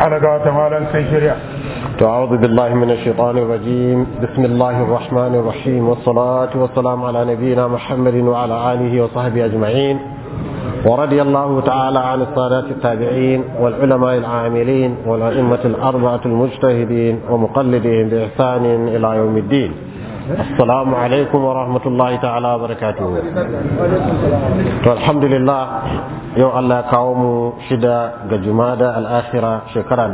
ana ga wata malam sai shirya أعوذ بالله من الشيطان الرجيم بسم الله الرحمن الرحيم والصلاة والسلام على نبينا محمد وعلى آله وصحبه أجمعين ورضي الله تعالى عن السادات التابعين والعلماء العاملين والأئمة الأربعة المجتهدين ومقلدين بإحسان إلى يوم الدين السلام عليكم ورحمة الله تعالى وبركاته والحمد لله yau Allah ya kawo mu shida ga jumada al'akhira shekara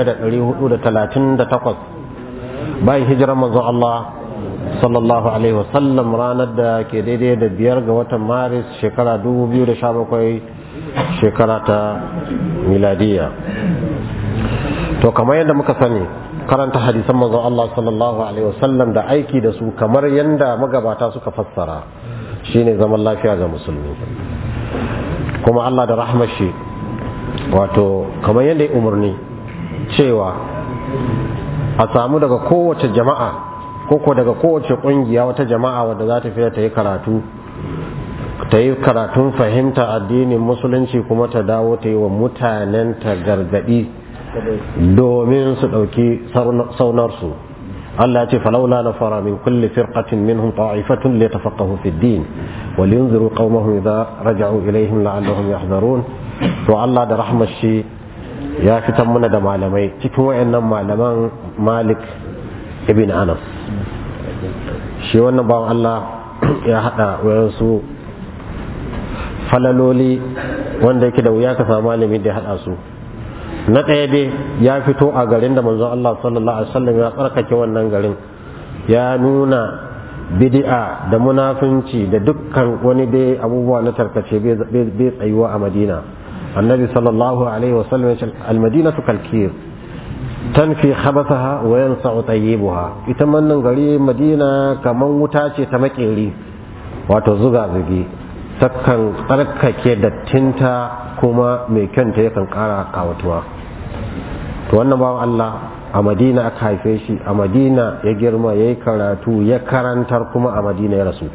1438 bayan hijirar manzon Allah sallallahu alaihi wasallam ranar da ke daidai da biyar ga watan maris shekara 2017 shekara ta miladiya to kamar yadda muka sani karanta hadisan manzon Allah sallallahu alaihi wasallam da aiki da su kamar yadda magabata suka fassara shine zaman lafiya ga musulmi kuma Allah da rahmar shi wato kamar yadda ya umarni cewa a samu daga kowace jama'a koko daga kowace kungiya wata jama'a wadda za ta fiye ta yi karatu ta yi karatun fahimta addinin musulunci kuma ta dawo ta yi wa mutanen ta gargadi domin su ɗauki saunarsu Allah ce falaula na fara min kulli firqatin minhum ta'ifatun li tafaqahu fi din wa liyunziru qaumahum idza raja'u ilaihim la'allahum yahdharun to Allah da rahmar shi ya fitan muna da malamai cikin wayannan malaman Malik ibn Anas shi wannan bawan Allah ya hada wayansu falaloli wanda yake da wuya ka samu malami da ya hada su na ɗaya dai ya fito a garin da manzon Allah sallallahu alaihi wasallam ya tsarkake wannan garin ya nuna bid'a da munafunci da dukkan wani dai abubuwa na tarkace bai tsayuwa a Madina annabi sallallahu alaihi wasallam ya ce al-madinatu kalkir tanfi khabathaha wa yansa'u tayyibuha ita wannan gari Madina kaman wuta ce ta makeri wato zuga zugi takan tsarkake dattinta kuma mai kyanta yakan kara kawatuwa to wannan bawan Allah a madina aka haife shi a madina ya girma ya yi karatu ya karantar kuma a madina ya rasu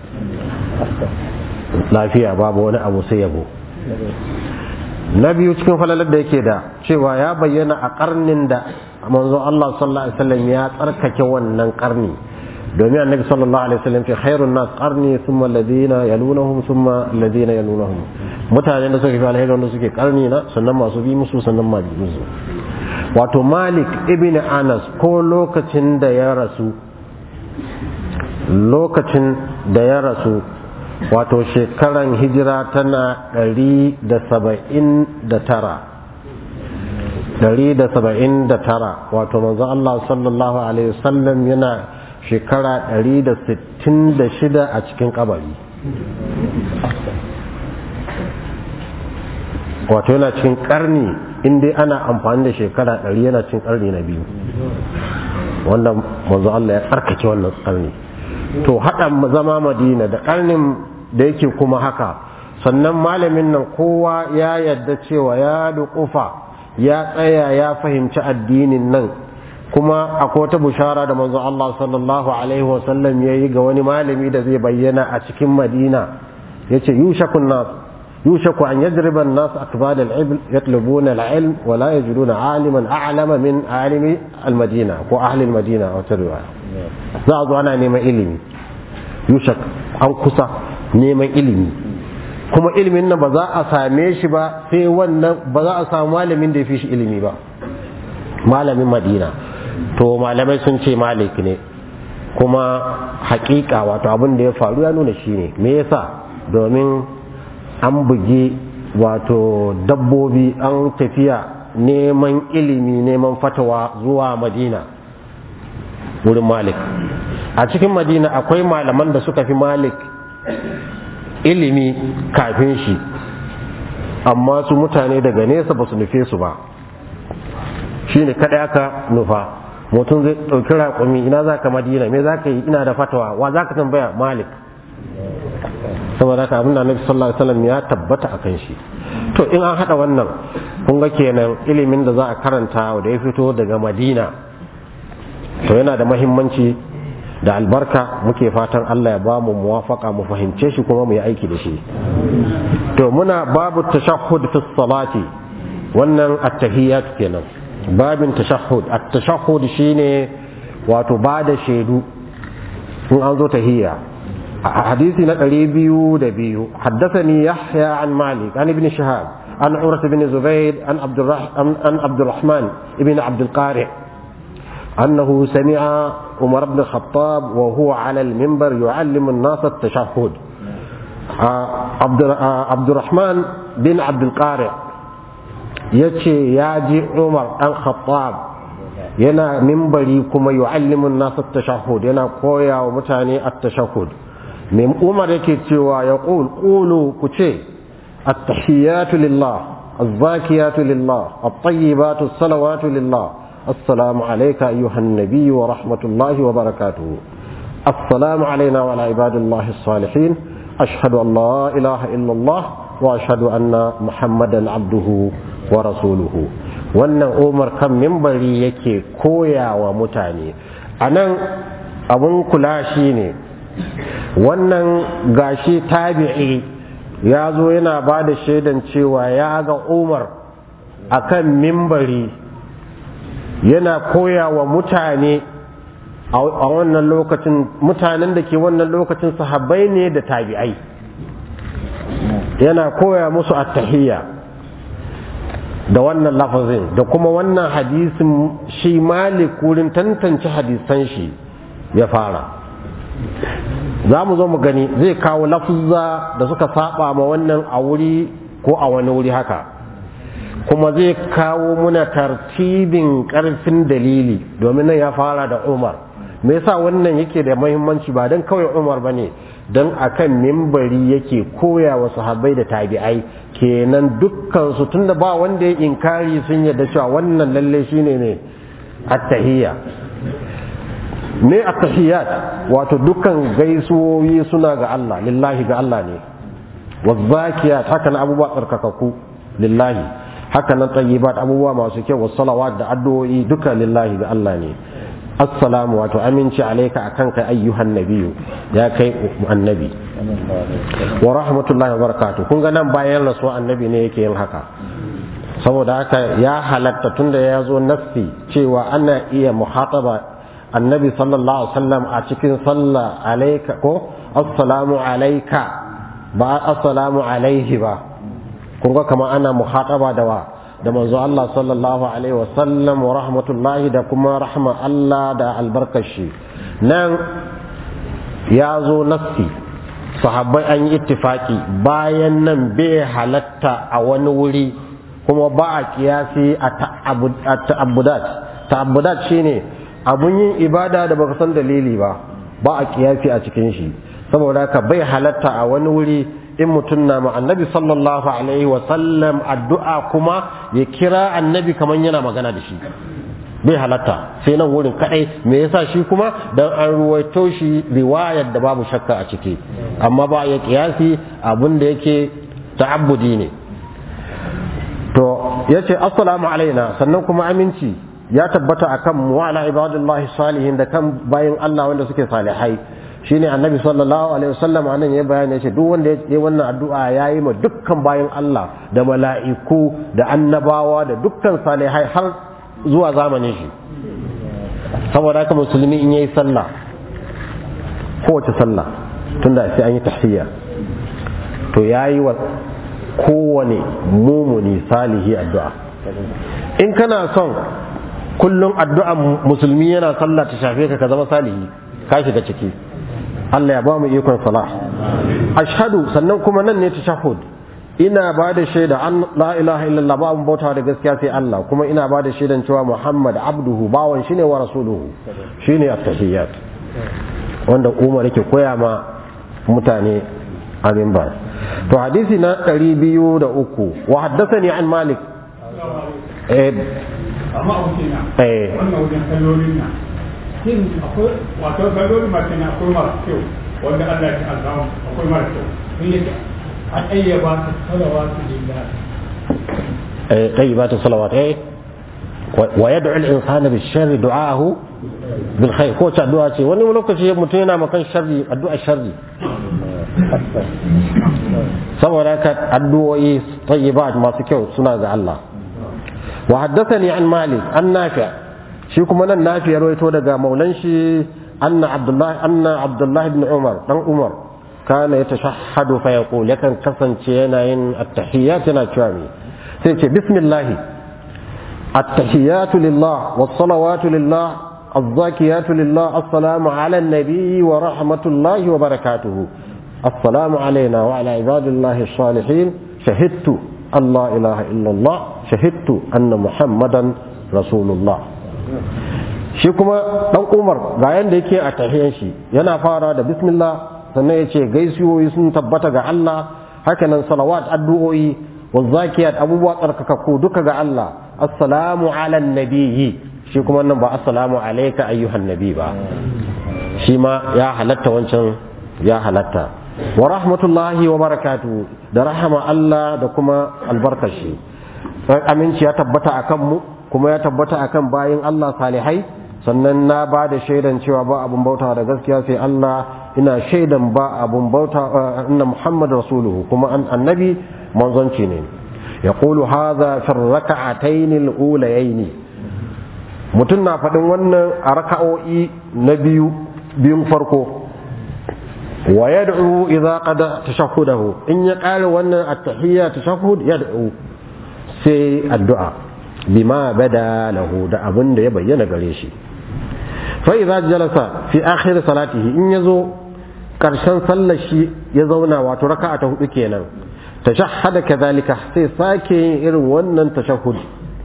lafiya babu wani abu sai yabo na biyu cikin falalar da yake da cewa ya bayyana a karnin da manzo Allah sallallahu alaihi wasallam ya tsarkake wannan karni domin annabi sallallahu alaihi wasallam fi khairun nas qarni thumma alladhina yalunahum thumma alladhina yalunahum mutanen da suka fi alheri wanda suke karni na sannan masu bi musu sannan ma bi musu wato malik ibn anas ko lokacin da ya rasu lokacin da ya rasu wato shekaran hijira tana ɗari da saba'in da tara ɗari da saba'in da tara wato manzo Allah sallallahu alaihi wasallam yana shekara ɗari da sittin da shida a cikin kabari wato yana cikin karni inda ana amfani da shekara ɗari yana cikin karni na biyu wanda manzo Allah ya tsarkake wannan karni to haɗa zama madina da karnin da yake kuma haka sannan malamin nan kowa ya yadda cewa ya duƙufa ya tsaya ya fahimci addinin nan kuma akwai wata bushara da manzo Allah sallallahu alaihi wasallam ya yi ga wani malami da zai bayyana a cikin madina ya ce yushakun nas يوشك أن يضرب الناس أكباد العبل يطلبون العلم ولا يجدون عالما أعلم من عالم المدينة وأهل المدينة وتروى زعض أنا نيما إلمي يوشك أو كسا نيما إلمي kuma ilimin nan ba za a same shi ba sai wannan ba za a samu malamin da ya fi shi ilimi ba malamin madina to malamai sun ce malik ne kuma hakika wato abin da ya faru ya nuna shi ne me yasa domin an bugi wato dabbobi an tafiya neman ilimi neman fatawa zuwa madina wurin malik a cikin madina akwai malaman da suka fi malik ilimi kafin shi amma su mutane daga nesa ba su nufe su ba shi ne kaɗai aka nufa mutum zai ɗauki raƙumi ina za ka madina me za ka yi ina da fatawa wa za ka tambaya malik saboda haka abin da annabi sallallahu alaihi wasallam ya tabbata akan shi to in an hada wannan kun ga kenan ilimin da za a karanta da ya fito daga madina to yana da mahimmanci da albarka muke fatan Allah ya ba mu muwafaka mu fahimce shi kuma mu yi aiki da shi to muna babu tashahhud fi salati wannan at-tahiyyat kenan babin tashahhud at-tashahhud shine wato ba da shaidu in an zo tahiyya hadisi na ɗari biyu da biyu haddathani yahya an malik an ibn shahab an urwa ibn zubayd an an abdurrahman ibn abd al-qari أنه سمع عمر بن الخطاب وهو على المنبر يعلم الناس التشهد عبد عبد الرحمن بن عبد القارئ يتشي ياجي عمر الخطاب yana mimbari kuma yu'allimun nasu tashahhud yana koya wa mutane at-tashahhud me Umar yake cewa ya qul qulu ku ce at-tahiyatu lillah az-zakiyatu lillah at-tayyibatu as-salawatu lillah السلام عليك أيها النبي ورحمة الله وبركاته السلام علينا وعلى عباد الله الصالحين أشهد أن لا إله إلا الله وأشهد أن محمدا عبده ورسوله wannan umar kan mimbari yake koya wa mutane a nan abin kula shi ne wannan gashi tabi'i ya zo yana ba da shaidan cewa ya ga umar a kan mimbari yana koya wa mutane a wannan lokacin mutanen da ke wannan lokacin sahabbai ne da tabi'ai yana koya musu attahiyya da wannan lafazin da kuma wannan hadisin shi malik wurin tantance hadisan shi ya fara za mu zo mu gani zai kawo lafuzza da suka saba ma wannan a wuri ko a wani wuri haka kuma zai kawo muna tartibin karfin dalili domin nan ya fara da umar me yasa wannan yake da muhimmanci ba don kawai umar ba ne don akan mimbari yake koya wa sahabbai da tabi'ai kenan dukkan su tunda ba wanda ya inkari sun yarda cewa wannan lalle shine ne attahiyya ne attahiyat wato dukkan gaisuwoyi suna ga Allah lillahi ga Allah ne wazzakiyat haka na abubuwa tsarkakaku lillahi haka nan tayyibat abubuwa masu kyau was salawat da addu'o'i duka lillahi ga Allah ne assalamu wato aminci alayka akan kai ayyuhan nabiyyu ya kai annabi wa rahmatullahi wa barakatuh kun ga nan bayan rasu annabi ne yake yin haka saboda haka ya halatta tunda ya zo nassi cewa ana iya muhataba annabi sallallahu alaihi wasallam a cikin sallah alayka ko assalamu alayka ba assalamu alaihi ba kun ga kamar ana muhataba da wa da manzo Allah sallallahu alaihi wasallam wa rahmatullahi da kuma rahma Allah da albarkashi nan ya zo nassi sahabbai an yi ittifaki bayan nan bai halatta a wani wuri kuma ba a kiyasi a ta'abbudat ta'abbudat shine abun yin ibada da baka san dalili ba ba a kiyasi a cikin shi saboda haka bai halatta a wani wuri in mutum na ma annabi sallallahu alaihi sallam addu'a kuma ya kira annabi kamar yana magana da shi bai halatta sai nan wurin kadai me yasa shi kuma dan an ruwaito shi riwayar da babu shakka a ciki amma ba ya kiyasi abin da yake ta'abbudi ne to yace assalamu alaina sannan kuma aminci ya tabbata akan mu wa ala ibadillahi salihin da kan bayin Allah wanda suke salihai shine annabi sallallahu alaihi wasallam anan ya bayani yace duk wanda ya wannan addu'a yayi ma dukkan bayin Allah da mala'iku da annabawa da dukkan salihai har zuwa zamanin shi saboda haka musulmi in yayi sallah kowace sallah tunda sai an yi tahiyya to yayi wa kowane mumuni salihi addu'a in kana son kullum addu'an musulmi yana sallah ta shafe ka ka zama salihi ka shiga ciki Allah ya ba mu ikon salah ashhadu sannan kuma nan ne tashahhud ina ba da shaida an la ilaha illallah ba bauta da gaskiya sai Allah kuma ina ba da shaidan cewa Muhammad abduhu bawan shine wa rasuluhu shine at-tahiyyat wanda Umar yake koya ma mutane amin ba to hadisi na 203 wa haddathani an Malik eh amma wuce na eh wannan wajen kalolin na shin akwai wato kalolin mace na akwai masu kyau wanda Allah ya alzamu akwai mara kyau sun yake an ayyaba ta salawatu lillahi eh طيبات الصلوات eh ويدعو الانسان بالشر دعاءه بالخير ko ta addu'a ce wani lokaci mutum yana makan sharri addu'a sharri saboda haka addu'o'i tayyibat masu kyau suna ga Allah wa haddathani an malik an nafi' shi kuma nan nafi ya rawaito daga maulan shi anna abdullah anna abdullah ibn umar dan umar kana yatashahhadu fa yaqul yakan kasance yana yin at-tahiyyat yana cewa me sai ce bismillah at-tahiyyatu lillah was-salawatu lillah الزاكيات لله السلام على النبي ورحمة الله وبركاته السلام علينا وعلى عباد الله الصالحين شهدت أن لا إله إلا الله شهدت أن محمدا رسول الله shi kuma dan umar ga yanda yake a tahiyan shi yana fara da bismillah sannan ya ce gaisuwoyi sun tabbata ga Allah hakanan salawat addu'o'i wa zakiyat abubuwa tsarkakakku duka ga Allah assalamu ala nabiyyi shi kuma nan ba assalamu alayka ayyuhan nabi ba shi ma ya halatta wancan ya halatta wa rahmatullahi wa barakatuhu da rahama Allah da kuma albarkashi aminci ya tabbata akan mu kuma ya tabbata akan bayin Allah salihai sannan na ba da shaidan cewa ba abun bauta da gaskiya sai Allah ina shaidan ba abun bauta inna Muhammad rasuluhu kuma annabi manzonci ne yaqulu hadha fi rak'atayn al-ulayayn mutum na faɗin wannan a raka'o'i na biyu biyun farko wa yad'u idza qada tashahhudahu in ya ƙare wannan at-tahiyya tashahhud yad'u sai addu'a bima bada lahu da abin da ya bayyana gare shi fa idza jalasa fi akhir salatihi in yazo karshen sallar shi ya zauna wato raka'a ta hudu kenan tashahhada kadhalika sai sake yin irin wannan tashahhud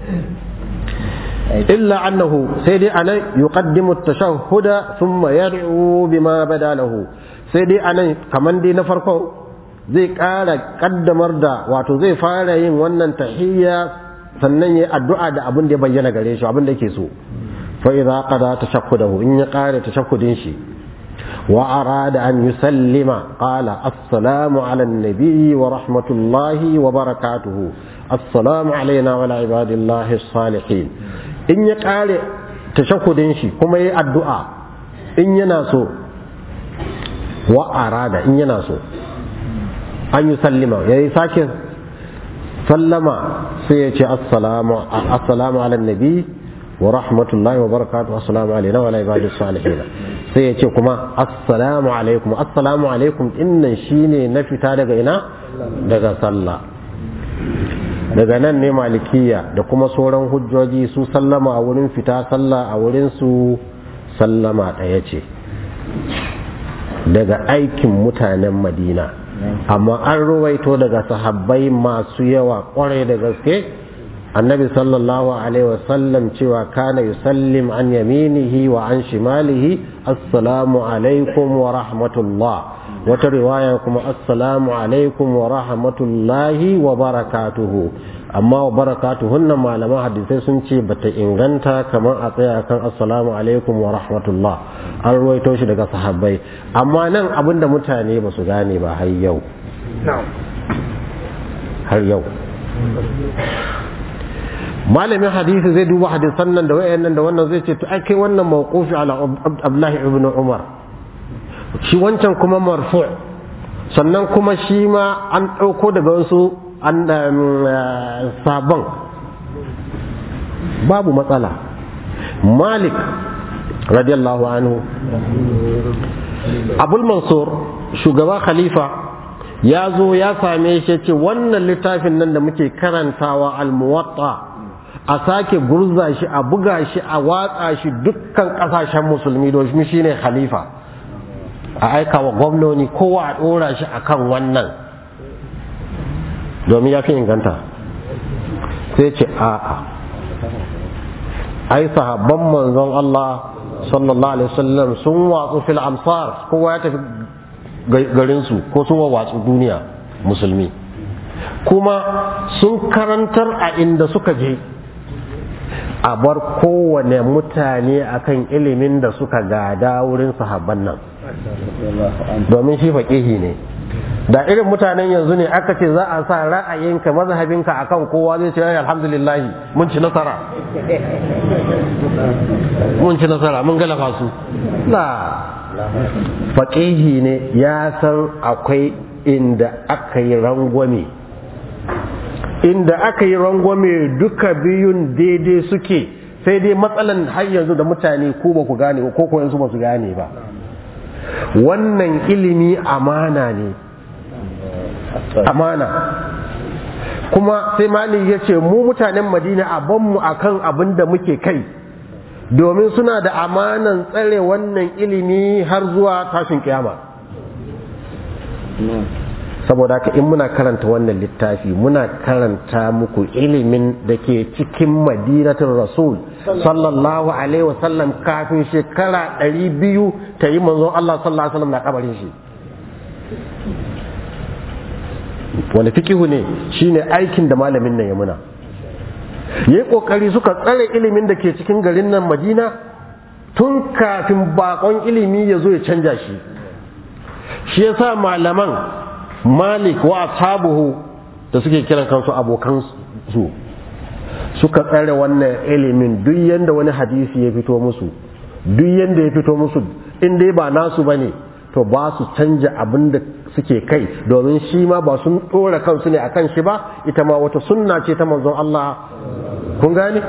illa annahu sai dai anan yuqaddimu at-tashahhuda thumma yad'u bima bada lahu sai dai anan kaman dai na farko zai ƙara kaddamar da wato zai fara yin wannan tahiyya sannan ya addu'a da abin da ya bayyana gare shi abin da yake so fa idza qada tashakkudahu in ya ƙara tashakkudin shi wa arada an yusallima qala assalamu ala nabi wa rahmatullahi wa barakatuhu assalamu alaina wa ala ibadillahi salihin in ya ƙare tashakkudin shi kuma ya addu'a in yana so wa arada in yana so an yi sallima ya yi sake sallama sai ya ce assalamu ala nabi wa rahmatullahi wa barakatuhu assalamu alaina wa ala ibadis salihin sai ya ce kuma assalamu alaikum assalamu alaikum innan shine na fita daga ina daga sallah daga nan ne malikiya da kuma sauran hujjoji su sallama a wurin fita sallah a wurin su sallama ɗaya ce daga aikin mutanen madina amma an ruwaito daga sahabbai masu yawa kwarai da gaske annabi sallallahu alaihi wasallam cewa kana yusallim an yaminihi wa an shimalihi assalamu alaikum wa rahmatullah wata riwaya kuma assalamu alaikum wa rahmatullahi wa barakatuhu amma wa barakatuhun nan malaman hadisai sun ce bata inganta kamar a tsaya kan assalamu alaikum wa rahmatullah an ruwaito shi daga sahabbai amma nan abinda mutane ba su gane ba har yau har yau malamin hadisi zai duba hadisan nan da wayannan da wannan zai ce to ai kai wannan mawqufi ala abdullahi ibn umar shi wancan kuma marfu sannan kuma shi ma an ɗauko daga wasu an sabon babu matsala malik radiyallahu anhu abul mansur shugaba khalifa ya zo ya same shi ce wannan littafin nan da muke karantawa almuwatta a sake gurza shi a buga shi a watsa shi dukkan kasashen musulmi domin shi ne khalifa a aika wa gwamnoni kowa a ɗora shi a kan wannan domin ya fi inganta sai ce a'a ai sahabban manzon Allah sallallahu alaihi wasallam sun watsu fil amsar kowa ya tafi garinsu ko sun watsu duniya musulmi kuma sun karantar a inda suka je a bar kowane mutane akan ilimin da suka gada wurin sahabban nan domin shi faƙihi ne da irin mutanen yanzu ne aka ce za a sa ra'ayinka mazhabinka akan kowa zai ce alhamdulillahi mun ci nasara mun ci nasara mun galaba su la faƙihi ne ya san akwai inda aka yi rangwame inda aka yi rangwame duka biyun daidai suke sai dai matsalan har yanzu da mutane ko ba ku gane ko ko yanzu ba su gane ba wannan ilimi amana ne amana kuma sai malik ya ce mu mutanen madina a banmu akan abin da muke kai domin suna da amanan tsare wannan ilimi har zuwa tashin kiyama saboda haka in muna karanta wannan littafi muna karanta muku ilimin da ke cikin madinatul rasul sallallahu alaihi wasallam kafin shekara ɗari biyu ta yi manzon Allah sallallahu alaihi wasallam na kabarin shi wani fikihu ne shine aikin da malamin nan ya muna yayi kokari suka tsare ilimin da ke cikin garin nan Madina tun kafin bakon ilimi ya zo ya canja shi shi yasa malaman Malik wa ashabuhu da suke kiran kansu abokan su suka tsare wannan ilimin duk yanda wani hadisi ya fito musu duk yanda ya fito musu in dai ba nasu bane to ba su canja abin da suke kai domin shi ma ba sun ɗora kansu ne akan shi ba ita ma wata sunna ce ta manzon Allah kun gane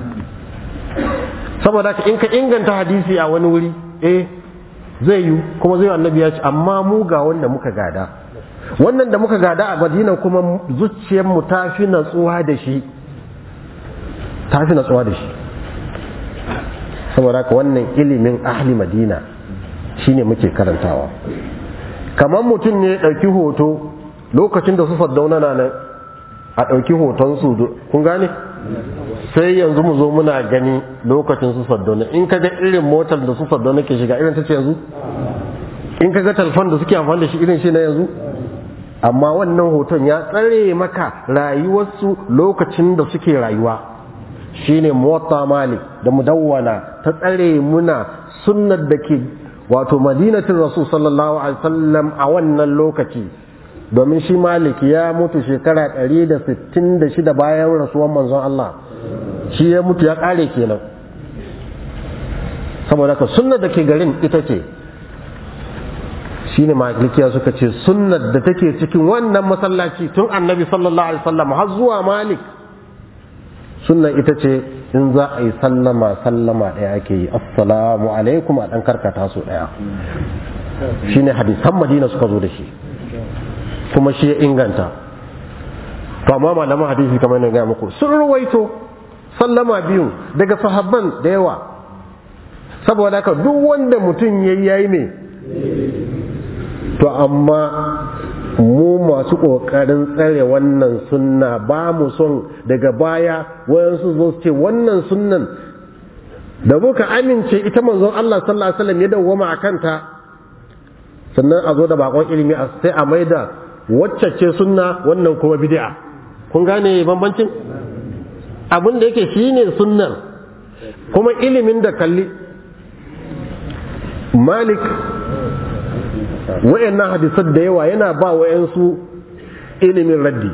saboda ka in ka inganta hadisi a wani wuri eh zai yi kuma zai annabi ya ce amma mu ga wanda muka gada wannan da muka gada a madina kuma zuciyar mu ta fi natsuwa da shi ta fi natsuwa da shi saboda ka wannan ilimin ahli madina shine muke karantawa kamar mutum ne ya ɗauki hoto lokacin da su saddauna na nan a ɗauki hoton su kun gane sai yanzu mu zo muna gani lokacin su saddauna in ka ga irin motar da su saddauna ke shiga irin ta ce yanzu in ka ga talfan da suke amfani da shi irin shi na yanzu amma wannan hoton ya tsare maka rayuwarsu lokacin da suke rayuwa shine mota malik da mudawwana ta tsare muna sunnar da ke wato madinatin rasul sallallahu alaihi wasallam a wannan lokaci domin shi malik ya mutu shekara 166 bayan rasuwan manzon Allah shi ya mutu ya kare kenan saboda ka sunnar da ke garin ita ce shine malikiya suka ce sunnar da take cikin wannan masallaci tun annabi sallallahu alaihi wasallam har zuwa malik sunnar ita ce in za a yi sallama sallama ɗaya ake yi assalamu alaikum a ɗan karkata su ɗaya shi ne hadisan madina suka zo da shi kuma shi ya inganta to amma malaman hadisi kamar yana gaya muku sun ruwaito sallama biyu daga sahabban da yawa saboda haka duk wanda mutum ya yi yayi ne to amma mu masu ƙoƙarin tsare wannan sunna ba mu son daga baya wayansu zo su ce wannan sunnan da muka amince ita manzon Allah sallallahu alaihi wasallam ya dawwama a kanta sannan a zo da bakon ilimi sai a maida wacce ce sunna wannan kuma bid'a kun gane bambancin abin da yake shine sunnar kuma ilimin da kalli malik wayannan hadisan da yawa yana ba wayansu ilimin raddi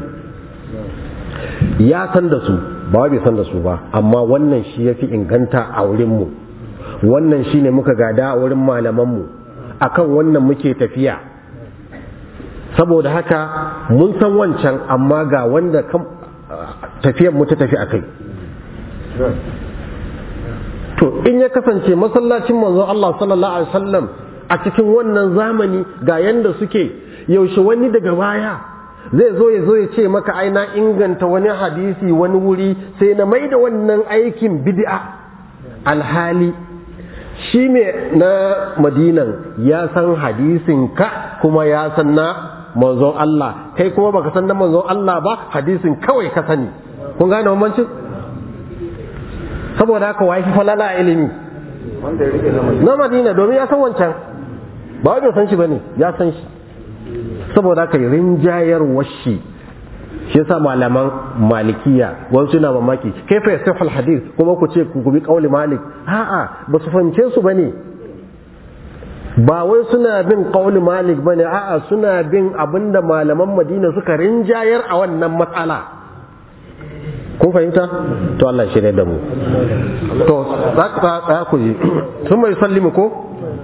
ya san da su ba bai san da su ba amma wannan shi ya fi inganta a wurinmu wannan shi ne muka gada a wurin malamanmu akan wannan muke tafiya saboda haka mun san wancan amma ga wanda tafiyar mu ta tafi a kai to in ya kasance masallacin manzon Allah sallallahu alaihi wasallam a cikin wannan zamani ga yanda suke yaushe wani daga baya zai zo ya zo ya ce maka ai na inganta wani hadisi wani wuri sai na mai da wannan aikin bid'a alhali shi ne na madinan ya san hadisin ka kuma ya san na manzon Allah kai kuma baka san na manzon Allah ba hadisin kawai ka sani kun gane bambancin saboda haka wai falala ilimi na madina domin ya san wancan ba wajen san shi bane ya san shi saboda haka rinjayar washi shi yasa malaman malikiya wasu na mamaki kai fa yasih hadith kuma ku ce ku bi kauli malik a'a ba su fahimce su bane ba wai suna bin kauli malik bane a'a suna bin abinda malaman madina suka rinjayar a wannan matsala kun fahimta to Allah shirya da mu to za ku ji sun mai sallimu ko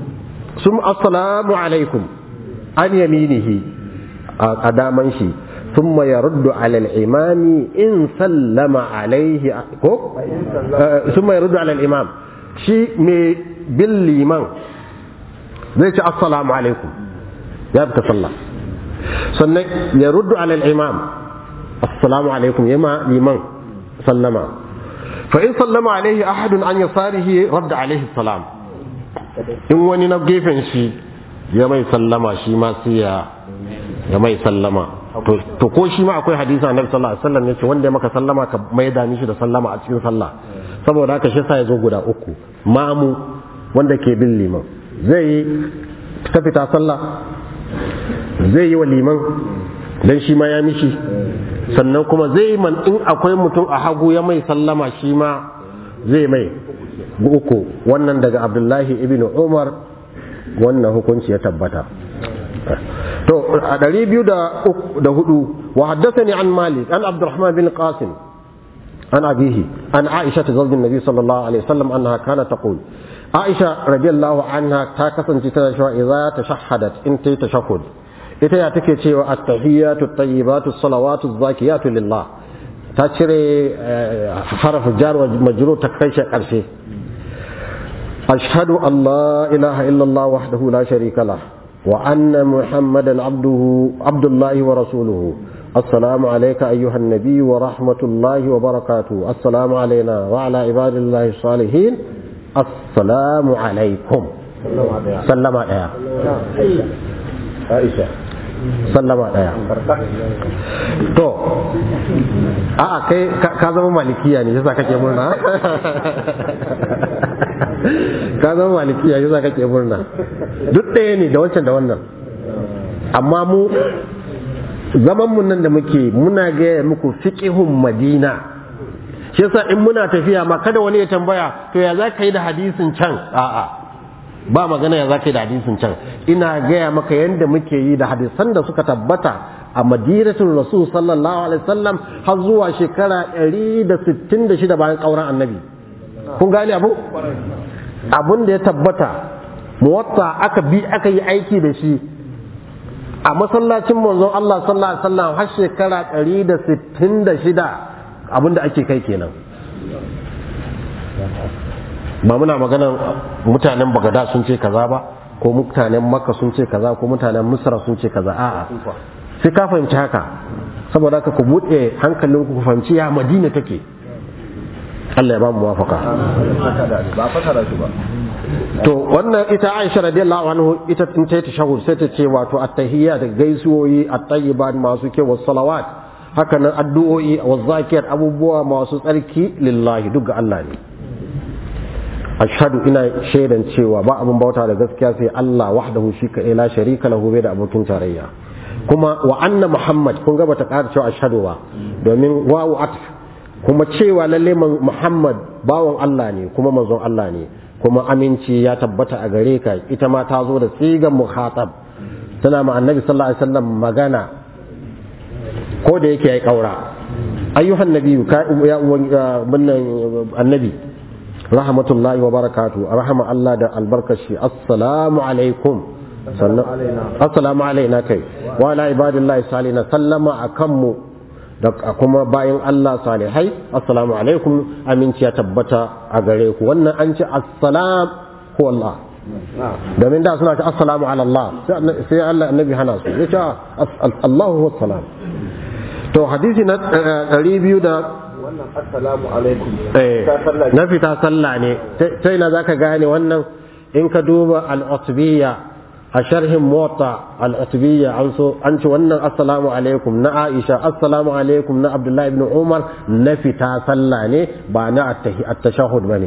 sun assalamu alaikum an yaminihi a daman shi ثم يرد على الإمام إن سلم عليه كو آه، ثم يرد على الإمام شيء بالإمام زي السلام عليكم يا بتصلى sannan ya ruddu alal imam assalamu alaikum yama liman sallama fa in sallama alaihi ahadun an yasarihi radda alaihi salam in wani na gefen shi ya mai sallama shi ma sai ya ya mai sallama to to ko shi ma akwai hadisi annabi sallallahu alaihi wasallam yace wanda ya maka sallama ka mai da mishi da sallama a cikin sallah saboda haka shi sa ya zo guda uku mamu wanda ke bin liman zai yi ta fita sallah zai yi wa liman dan shi ma ya mishi sannan kuma zai yi man in akwai mutum a hagu ya mai sallama shi ma zai mai uku wannan daga abdullahi ibn umar wannan hukunci ya tabbata to a ɗari biyu da hudu wa haddasa an malik an abdurrahman bin qasim an abihi an aisha ta zaujin nabi sallallahu alaihi wasallam annaha kana taqul aisha radiyallahu anha ta kasance tana cewa idza tashahhadat in tayi tashahhud ita ya take cewa at-tahiyyatu at-tayyibatu as-salawatu az-zakiyatu lillah ta cire harf jar wa majrur ta kai shi karshe ashhadu an la ilaha illa allah wahdahu la sharika lah wa anna muhammadan abduhu abdullahi wa rasuluhu السلام عليك أيها النبي ورحمة الله وبركاته السلام علينا وعلى عباد الله الصالحين السلام عليكم سلم عليها عائشة sallama daya to a'a kai ka zama malikiya ne yasa kake murna ka zama malikiya yasa kake murna duk ɗaya ne da wancan da wannan amma mu zaman mun nan da muke muna gaya muku fiqihun madina shi yasa in muna tafiya ma kada wani ya tambaya to ya za ka yi da hadisin can a'a ba magana ya za ka yi da hadisin can ina gaya maka yadda muke yi da hadisan da suka tabbata a madinatul rasul sallallahu alaihi wasallam har zuwa shekara 166 bayan kauran annabi kun gane abu abun da ya tabbata muwatta aka bi aka yi aiki da shi a masallacin manzon Allah sallallahu alaihi wasallam har shekara 166 abin da ake kai kenan ba muna magana mutanen bagada sun ce kaza ba ko mutanen makka sun ce kaza ko mutanen misra sun ce kaza a'a sai ka fahimci haka saboda haka ku buɗe hankalin ku fahimci ya madina take Allah ya ba mu muwafaka ba fasara shi ba to wannan ita Aisha radiyallahu anhu ita tun ta tashahhud sai ta ce wato at-tahiyya da gaisuwoyi at-tayyibat masu kyau was salawat haka nan addu'o'i wa zakiyar abubuwa masu tsarki lillahi duk ga Allah ne ashhadu ina shaidan cewa ba abin bauta da gaskiya sai Allah wahdahu shi ka la sharika lahu bai da abokin tarayya kuma wa anna muhammad kun ga bata ƙara cewa ashhadu ba domin wawu atf kuma cewa lalle muhammad bawan Allah ne kuma manzon Allah ne kuma aminci ya tabbata a gare ka ita ma ta zo da sigan muhatab tana ma annabi sallallahu alaihi wasallam magana ko da yake yayi kaura ayyuhan nabiyyu ka ya bunnan annabi rahmatullahi wa barakatu rahama Allah da albarkashi assalamu alaikum sannan assalamu alaina kai wa ala ibadillahi salina sallama akan mu da kuma bayan Allah salihai assalamu alaikum aminci ya tabbata a gare ku wannan an ce assalam ko Allah domin da suna ce assalamu ala Allah sai Allah annabi hana su ya ce Allahu wassalam to hadisi na 200 da wannan assalamu alaikum na fita sallah ne sai na zaka gane wannan in ka duba al-utbiyya a sharhin mota al-utbiyya an so an ci wannan assalamu alaikum na Aisha assalamu alaikum na Abdullahi ibn Umar na fita sallah ne ba na at-tashahhud bane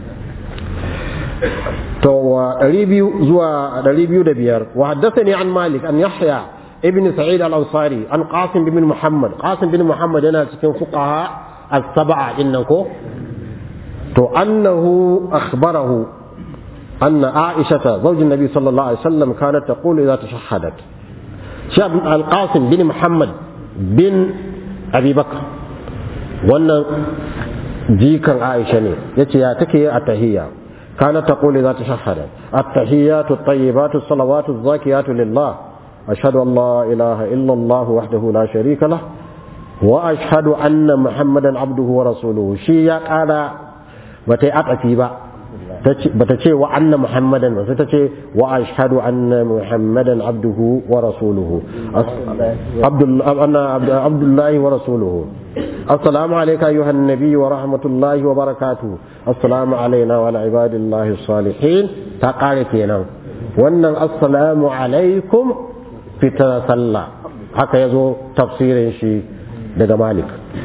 to wa 200 zuwa 205 wa haddathani an Malik an Yahya ibn Sa'id al-Ansari an Qasim bin Muhammad Qasim bin Muhammad yana cikin fuqaha السبعة إنكو تو أنه أخبره أن عائشة زوج النبي صلى الله عليه وسلم كانت تقول إذا تشهدت شاب القاسم بن محمد بن أبي بكر وأن جيكا عائشة يتي ياتكي التهية كانت تقول إذا تشهدت التحيات الطيبات الصلوات الزاكيات لله ashhadu an la ilaha illa Allah wahdahu la sharika lah wa ashhadu anna muhammadan abduhu wa rasuluhu shi ya kara bata yi akafi ba bata ce wa anna muhammadan ba sai ta ce wa ashhadu anna muhammadan abduhu wa rasuluhu abdullahi wa rasuluhu assalamu alayka ayyuhan nabiy wa rahmatullahi wa barakatuh assalamu alayna wa ala ibadillahi salihin ta kare kenan wannan assalamu alaikum fita sallah haka yazo tafsirin shi daga malik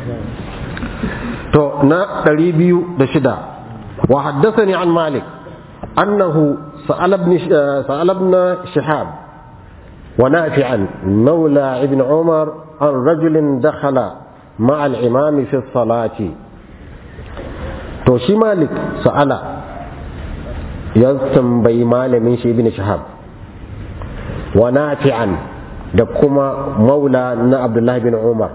to na 206 وحدثني عن مالك أنه سأل ابن سأل ابن شهاب ونافعا مولى ابن عمر عن رجل دخل مع الإمام في الصلاة توشي مالك سأل يستنبي مال من شي ابن شهاب ونافعا دكما مولى عبد الله بن عمر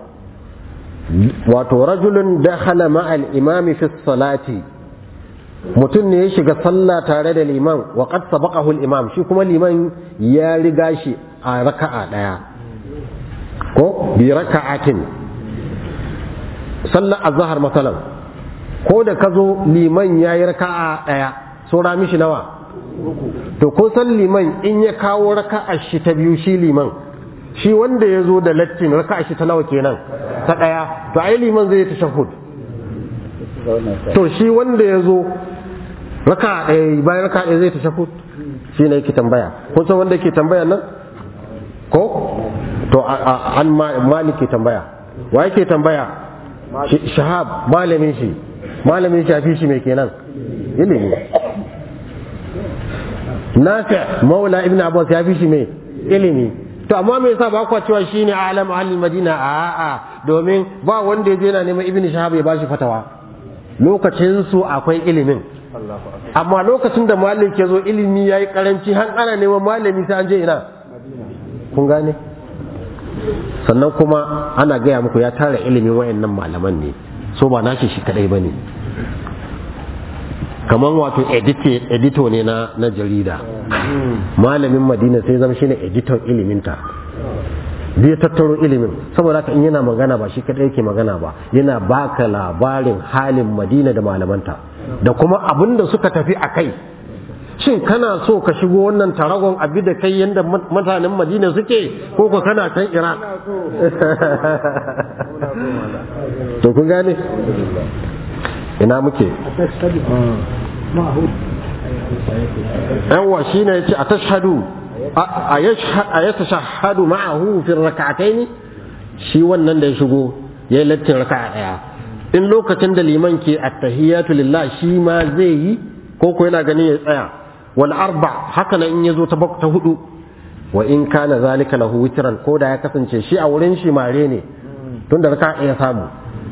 ورجل دخل مع الإمام في الصلاة mutum ne ya shiga sallah tare da liman wa qad sabaqahu al-imam shi kuma liman ya riga shi a raka'a daya ko bi raka'atin sallar azhar masalan ko da kazo liman yayi raka'a daya saura mishi nawa to ko san liman in ya kawo raka'a shi ta biyu shi liman shi wanda ya zo da lattin raka'a shi ta nawa kenan ta daya to ai liman zai tashahhud to shi wanda ya zo raka ɗaya bayan raka ɗaya zai ta shaku shi ne yake tambaya kun san wanda yake tambaya nan ko to an malik ke tambaya wa yake tambaya shahab malamin shi malamin shi fi shi mai kenan ilimi nafi maula ibn abbas ya fi shi mai ilimi to amma me yasa ba kwa cewa shine alam ahli madina a'a domin ba wanda ya je yana neman ibn shahab ya bashi fatawa lokacin su akwai ilimin amma lokacin da malik ya zo ilimi ya yi karanci har ana neman malami sai an je ina kun gane sannan kuma ana gaya muku ya tara ilimin wayannan malaman ne so ba nashi shi kadai ba ne kamar wato edito ne na, na jarida malamin madina sai zama shine editor iliminta zai tattaro ilimin saboda haka in yana magana ba shi kadai yake magana ba yana baka labarin halin madina da malamanta da kuma abin da suka tafi a kai shin kana so ka shigo wannan taragon abi da kai yadda mutanen madina suke ko ko kana can iraq to kun gane ina muke yawa shi ne ya ce a tashhadu a ya tashahadu ma'ahu fi raka'ataini shi wannan da ya shigo ya yi lattin raka'a daya in lokacin da liman ke attahiyatu lillah shi ma zai yi ko ko yana ganin ya tsaya wal arba haka nan in yazo ta ta hudu wa in kana zalika lahu witran ko da ya kasance shi a wurin shi mare ne tunda raka ya samu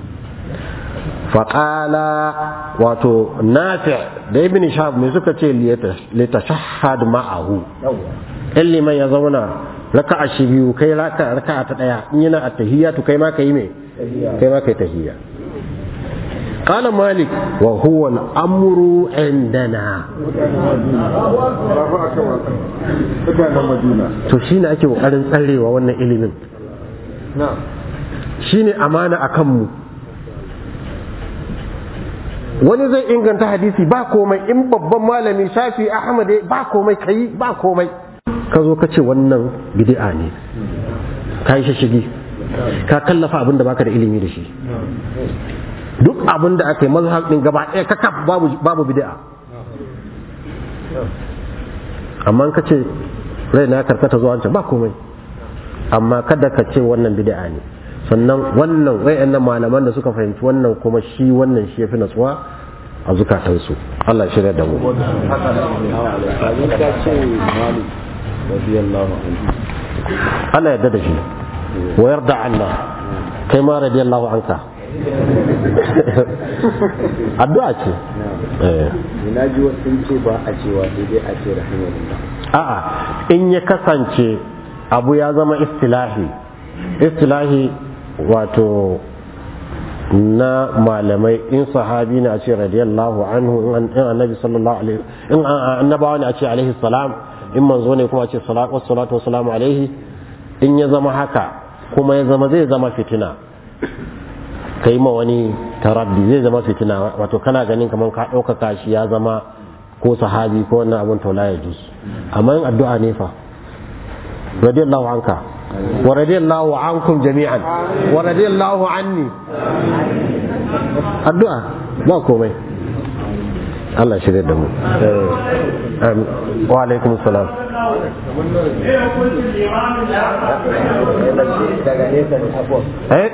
faqala wato nafi da ibn shahab mai suka ce li tashahhad ma'ahu in liman ya zauna raka'a shi biyu kai raka'a ta daya in yana attahiyatu kai ma kai me kai ma kai tahiyya قال مالك وهو الأمر عندنا to shi ne ake ƙoƙarin tsarewa wannan ilimin shi ne amana a kanmu wani zai inganta hadisi ba komai in babban malami shafi ahmad ba komai kai ba komai ka zo ka ce wannan bid'a ne ka yi shishigi ka kallafa abin da baka da ilimi da shi duk abin da aka yi mazhab din gaba ɗaya kakaf babu babu bid'a amma ka ce rai na karkata zuwa wancan ba komai amma kada ka ce wannan bid'a ne sannan wannan wayannan malaman da suka fahimci wannan kuma shi wannan shi yafi natsuwa a zukatansu Allah shirya da mu Allah yarda da shi wa yarda Allah kai ma radiyallahu anka addu'a ce na ji wasu ce ba a cewa sai dai a ce rahimahullah a'a in ya kasance abu ya zama istilahi istilahi wato na malamai in sahabi ne a ce radiyallahu anhu in annabi sallallahu alaihi in annabawa ne a ce alaihi salam in manzo ne kuma a ce salatu wassalamu alaihi in ya zama haka kuma ya zama zai zama fitina ka yi ma wani taraddi zai zama fitina wato kana ganin kamar ka ɗaukaka shi ya zama ko sahabi ko wannan abun taula ya jus amma yin addu'a ne fa radiyallahu anka wa radiyallahu ankum jami'an wa radiyallahu anni addu'a ba komai Allah shirya da mu wa alaikum salam daga nesa ne abuwa eh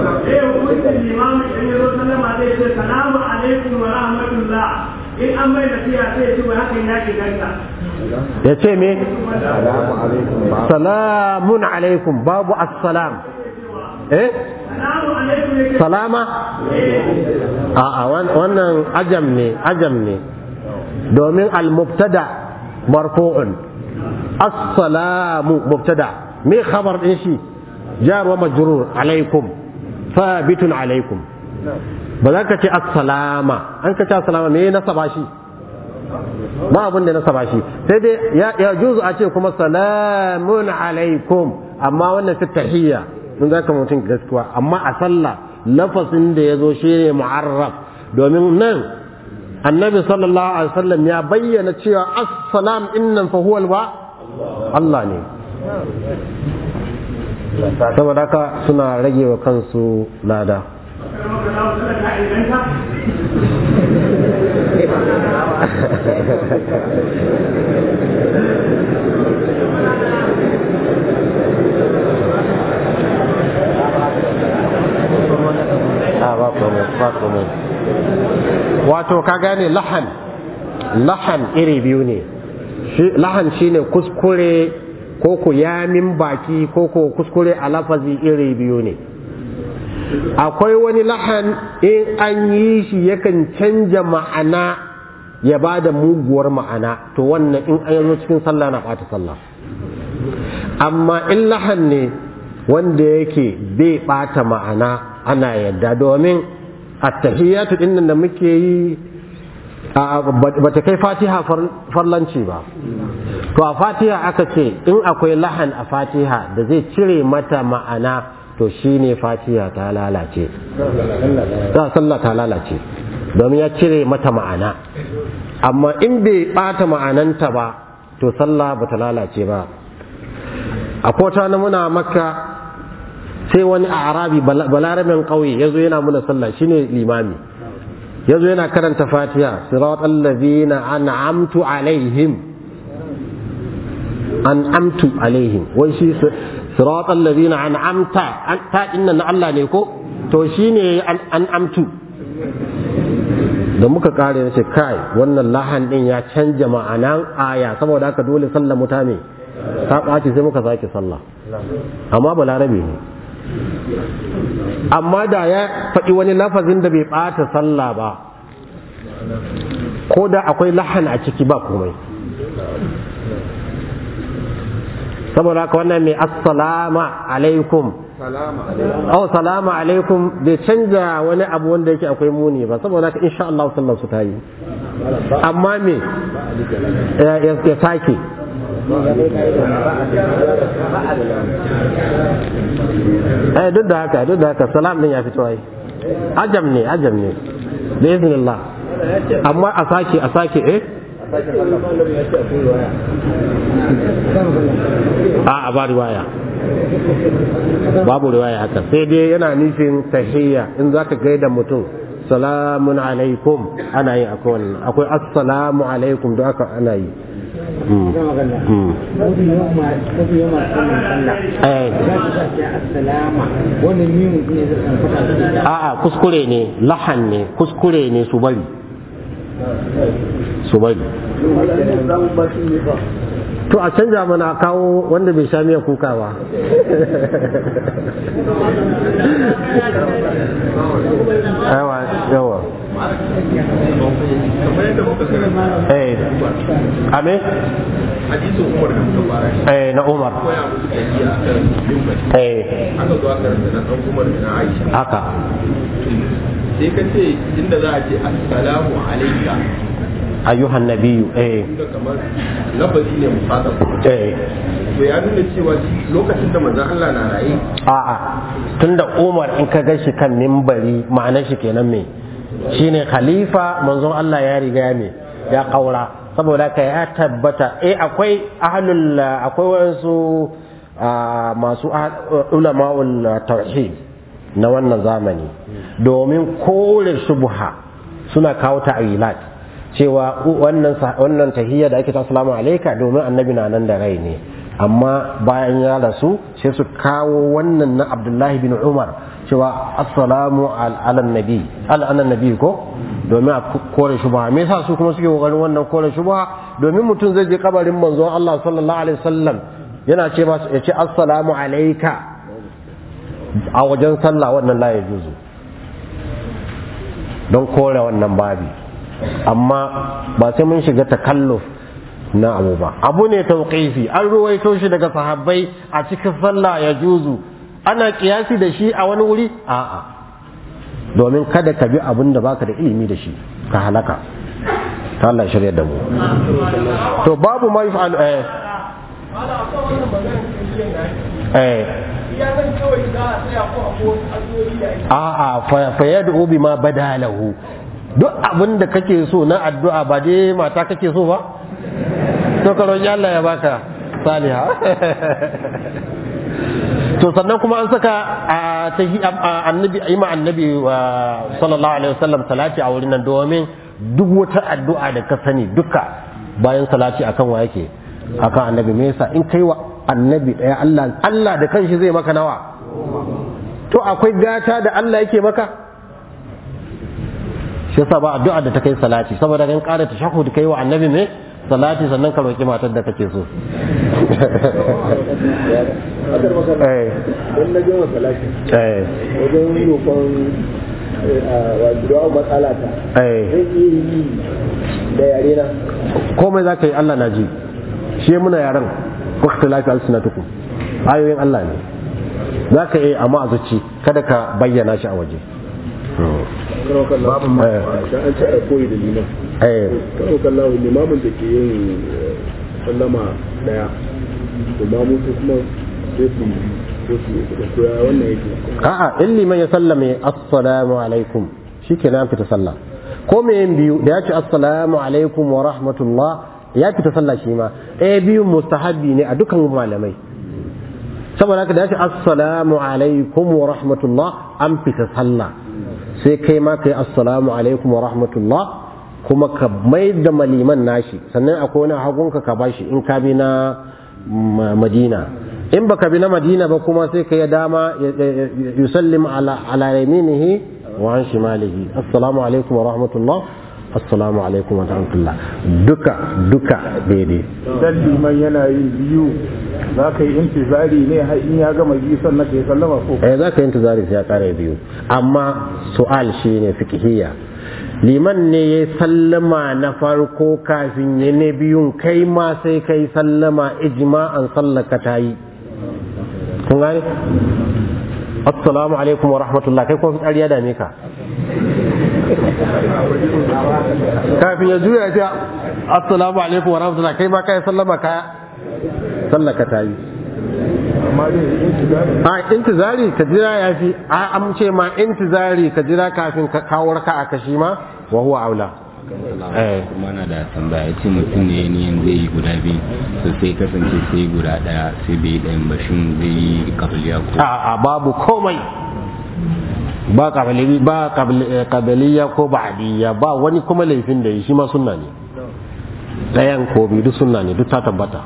Salamu alaikum wa rahmatullah. In an mai nasiha sai ya ce wa hakan ya ke ganta. ya ce me salamu alaikum ba salamun alaikum babu assalam eh Salamu alaikum ya ce salama a'a wan- wannan ajam ne ajam ne domin al-mubtada marfu'un as-salamu mubtada me khabar din shi jar wa majrur alaikum thabitun alaikum ba za ka ce assalama an ka ce assalama me nasaba shi ba abin da nasaba shi sai dai ya, ya juzu a ce kuma salamun alaikum amma wannan fi tahiyya mun za ka mutum gaskiya amma a sallah lafasin da ya zo shi ne mu'arraf domin nan annabi sallallahu alaihi wasallam ya bayyana cewa assalam innan fa huwa wa Allah ne saboda haka suna rage wa kansu lada a ba komai ba komai wato ka gane lahan lahan iri biyu ne Shi- lahan shine kuskure ko ku yamin baki ko ko kuskure a lafazi iri biyu ne akwai wani lahan in an yi shi yakan canja ma'ana ya ba da muguwar ma'ana to wannan in an zo cikin sallah na ɓata sallah amma in lahan ne wanda yake bai ɓata ma'ana ana yadda domin attahiyatu din nan da muke yi ba ta kai fatiha farlanci ba to a fatiha aka ce in akwai lahan a fatiha da zai cire mata ma'ana to shine fatiha ta lalace ta sallah ta lalace domin ya cire mata ma'ana amma in bai bata ma'ananta ba to sallah ba ta lalace ba a kota na muna makka sai wani a arabi balarabin ƙauye ya zo yana muna sallah shine limami ya zo yana karanta fatiha sirat allazina an'amtu alaihim an'amtu alaihim wai shi sirat allazina an'amta ta inna na Allah ne ko to shine an'amtu da muka kare na ce kai wannan lahan din ya canja ma'anan aya saboda haka dole sallah mutane ta ɓaci sai muka sake sallah amma balarabe ne amma da ya faɗi wani lafazin da bai ɓata sallah ba ko da akwai lahan a ciki ba komai saboda haka wannan mai assalama alaikum oh salama alaikum bai canja wani abu wanda yake akwai muni ba saboda haka insha Allah sallar su ta yi amma me ya sake eh duk da haka duk da haka salam din ya fito ai ajam ne ajam ne da iznillah amma a sake a sake eh a a ba riwaya babu riwaya haka sai dai yana nufin tahiyya in zaka gaida mutum salamun alaikum ana yi akwai wannan akwai assalamu alaikum da aka ana yi a'a kuskure ne lahan ne kuskure ne su bari su bari to a canja mana kawo wanda bai sha miya kuka ba yawa yawa eh ame hadisin umar da muka fara shi eh na umar koya musu tafiya a kan mimbari eh aka zo aka ranta na dan umar da na aisha haka sai ka ce inda za a ce assalamu alaika ayyuhan nabiyyu eh da kamar lafazi ne musadaf eh to ya nuna cewa shi lokacin da manzon Allah na raye a'a tunda Umar in ka gashi kan mimbari ma'anar shi kenan me shine khalifa manzon Allah ya riga ya me ya kaura saboda ka ya tabbata eh akwai ahlul akwai wasu ah, masu ah- ulama'ul tauhid na wannan zamani domin kore shubha suna kawo ta'wilat cewa wannan sa- wannan tahiyya da ake ta assalamu alayka domin annabi na nan da rai ne amma bayan ya rasu sai su kawo wannan na Abdullahi bin Umar cewa assalamu al- ala nabi ala ala nabi ko domin a kore shubha me yasa su kuma suke kokarin wannan kore shubha domin mutum zai je kabarin manzon Allah sallallahu alaihi wasallam yana ce masa ya ce assalamu alayka a wajen sallah wannan la ya juzu don kore wannan babi amma ba sai mun shiga takalluf na abu ba abu ne tauqifi an ruwaito shi daga sahabbai a cikin sallah ya juzu ana kiyasi da shi a wani wuri a'a domin kada ka bi abin da baka da ilimi da shi ka halaka ta Allah ya shirya da mu to babu ma yaf'al eh eh a'a fa- fa yad'u bima badalahu duk abin da kake so na addu'a ba dai mata kake so ba to ka roƙi Allah ya baka saliha to sannan kuma an saka a tahi a- annabi ima annabi wa sallallahu alaihi wasallam salati a wurin nan domin duk wata addu'a da ka sani duka bayan salati akan wa yake akan annabi me yasa in kai wa annabi daya Allah Allah da kanshi zai maka nawa to akwai gata da Allah yake maka shi yasa ba addu'a da ta kai salati saboda kan ƙara tashahhud kai wa annabi ne salati sannan ka roki matar da kake so Akar maka eh don na gama salati eh wajen roƙon wa du'a matsala ta eh zai iya yi da yare na komai za ka yi Allah na ji shi muna yaran wakta lafi alsinatukum ayoyin Allah ne za ka yi amma a zuci kada ka bayyana shi a waje karo kallahu ma- dan an ce a koyi da liman eh karo kallahu limamin da ke yin eh, sallama daya to mamu su kuma sai su ko su da koya wannan yake a'a in liman ya sallame assalamu alaikum shikenan an fita sallah ko me yin biyu da ya ce assalamu alaikum wa rahmatullah ya fita sallah shi ma eh biyun mustahabbi ne a dukkan malamai saboda haka da ya ce assalamu alaikum wa rahmatullah an fita sallah sai kai ma kai assalamu alaikum wa rahmatullah kuma ka mai da maliman nashi sannan akwai wani hagunka ka bashi in ka bi na ma- madina in baka bi na madina ba kuma sai ka yi dama ya- ya- ya- yusallim ala ala yaminihi wa an shimalihi assalamu alaikum wa rahmatullah assalamu alaikum wa rahmatullah duka duka daidai idan liman yana yin biyu za ka yi intizari ne har in ya gama biyu sannan ka yi sallama ko eh za ka yi intizari sai ya kare biyu amma su'al shi ne fikihiyya liman ne ya sallama na farko kafin ya ne biyun kai ma sai kai sallama ijma'an sallaka ta yi kun gane assalamu alaikum wa rahmatullah kai kuma fitsari ya dame ka kafin ya juya ya ce assalamu alaikum wa rahmatullah kai ma kai sallama ka sallaka ta yi amma dai intizari a intizari ka jira ya fi a an ce ma intizari ka jira kafin ka kawo raka a kashi ma wa huwa aula eh kuma na da tambaya ya ce mutum ne niyan zai yi guda biyu so sai kasance sai guda daya sai bai yi ɗayan ba shin zai yi kabiliya ko a a babu komai ba kabali ba kabali- kabiliya ko ba'diyya ba wani kuma laifin da yi shi ma sunna ne ɗayan ko biyu duk sunna ne duk ta tabbata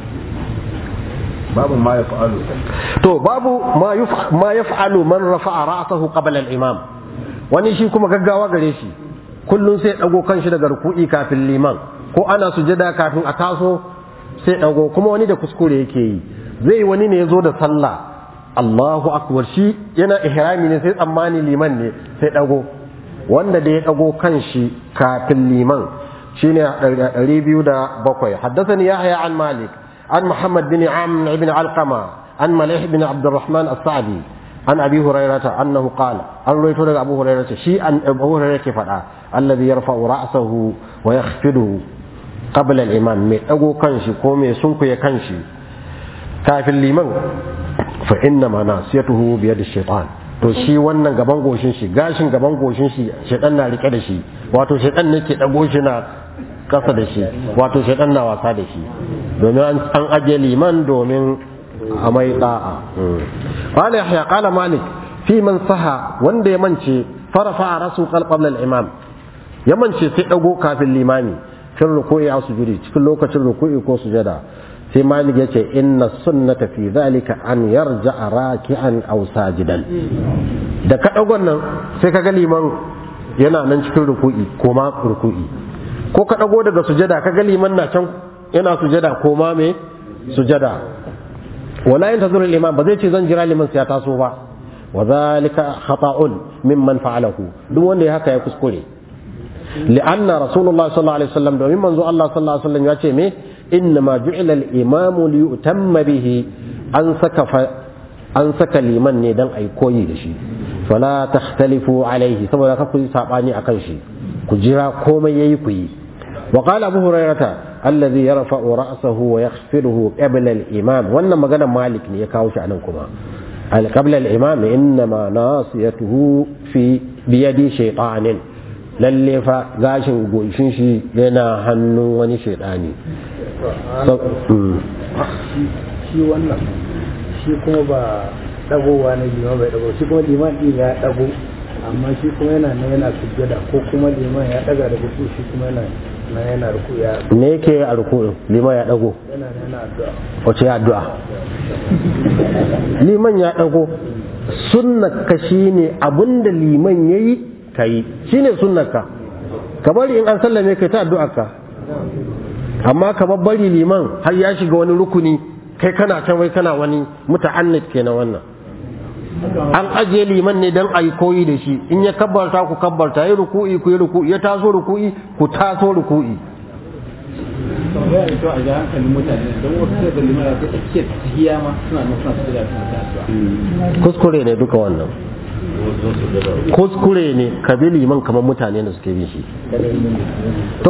babu ma ya fa'alu to babu ma yuf- ma yaf'alu man rafa'a ra'sahu qabla al-imam wani shi kuma gaggawa gare shi kullun sai dago kanshi daga ruku'i kafin liman ko ana sujada kafin a taso sai dago kuma wani da kuskure yake yi zai wani ne yazo da sallah Allahu akbar shi yana ihrami ne sai tsammani liman ne sai dago wanda da ya dago kanshi kafin liman shine 207 haddathani yahya an malik عن محمد بن عمرو بن علقمة عن مليح بن عبد الرحمن السعدي an abi hurairata annahu qala an rawaito daga abu hurairata shi an abu hurairata ke faɗa alladhi yarfa'u ra'sahu wa yakhfiduhu qabla al-imam mai dago kanshi ko mai sunkuye kanshi kafin liman fa inna ma nasiyatuhu bi yadi shaytan to shi wannan gaban goshin shi gashin gaban goshin shi shaytan na rike da shi wato shaytan ne ke dago shi na kasa da shi wato shaytan na wasa da shi domin an aje liman domin a mai da'a qala yahya qala malik fi man saha wanda ya mance farafa rasu qabla al-imam ya mance sai dago kafin limami fil ruku'i aw sujudi cikin lokacin ruku'i ko sujada sai malik yace inna sunnata fi dhalika an yarja'a raki'an aw sajidan da ka dagon nan sai ka ga liman yana nan cikin ruku'i ko ma ruku'i ko ka dago daga sujada ka ga liman na can yana sujada ko ma me sujada wala yantazuru al-imam ba zai ce zan jira liman sai ya taso ba wa dhalika khata'un mimman fa'alahu duk wanda ya haka ya kuskure li'anna rasulullah sallallahu alaihi wasallam domin manzo Allah sallallahu alaihi wasallam ya ce me إنما جعل الإمام ليؤتم به أن سك أن سك لمن ندن أي كوي دشي فلا تختلفوا عليه سبب كفي ساباني أكنشي كجرا كوما ييكوي وقال أبو هريرة الذي يرفع رأسه ويخفضه قبل الإمام وأن مغنى مالك يكاوش عنكما قبل الإمام إنما ناصيته في بيد شيطان lalle fa gashin goshin shi yana hannun wani shaidani shi wannan shi kuma ba dagowa na liman bai dago shi kuma liman din ya dago amma shi kuma yana nan yana sujjada ko kuma liman ya daga da gudu shi kuma yana na yana ruku ya me yake a ruku'in liman ya dago yana nan yana addu'a wace addu'a liman ya dago sunnar ka shine abinda liman yayi kai shine sunnar ka ka bari in an sallame kai ta addu'ar ka amma ka bari liman har ya shiga wani rukuni kai kana can wai kana wani muta'annid kenan wannan an ajiye liman ne dan ayi koyi da shi in ya kabbarta ku kabbarta yi ruku'i ku yi ruku'i ya taso ruku'i ku taso ruku'i tambaya da kyau a ga hankalin mutane don wasu sai da limara ta tsakiyar tahiya ma suna nan suna su da suna ta addu'a kuskure ne duka wannan kuskure ne ka bi liman kamar mutane da suke bin shi to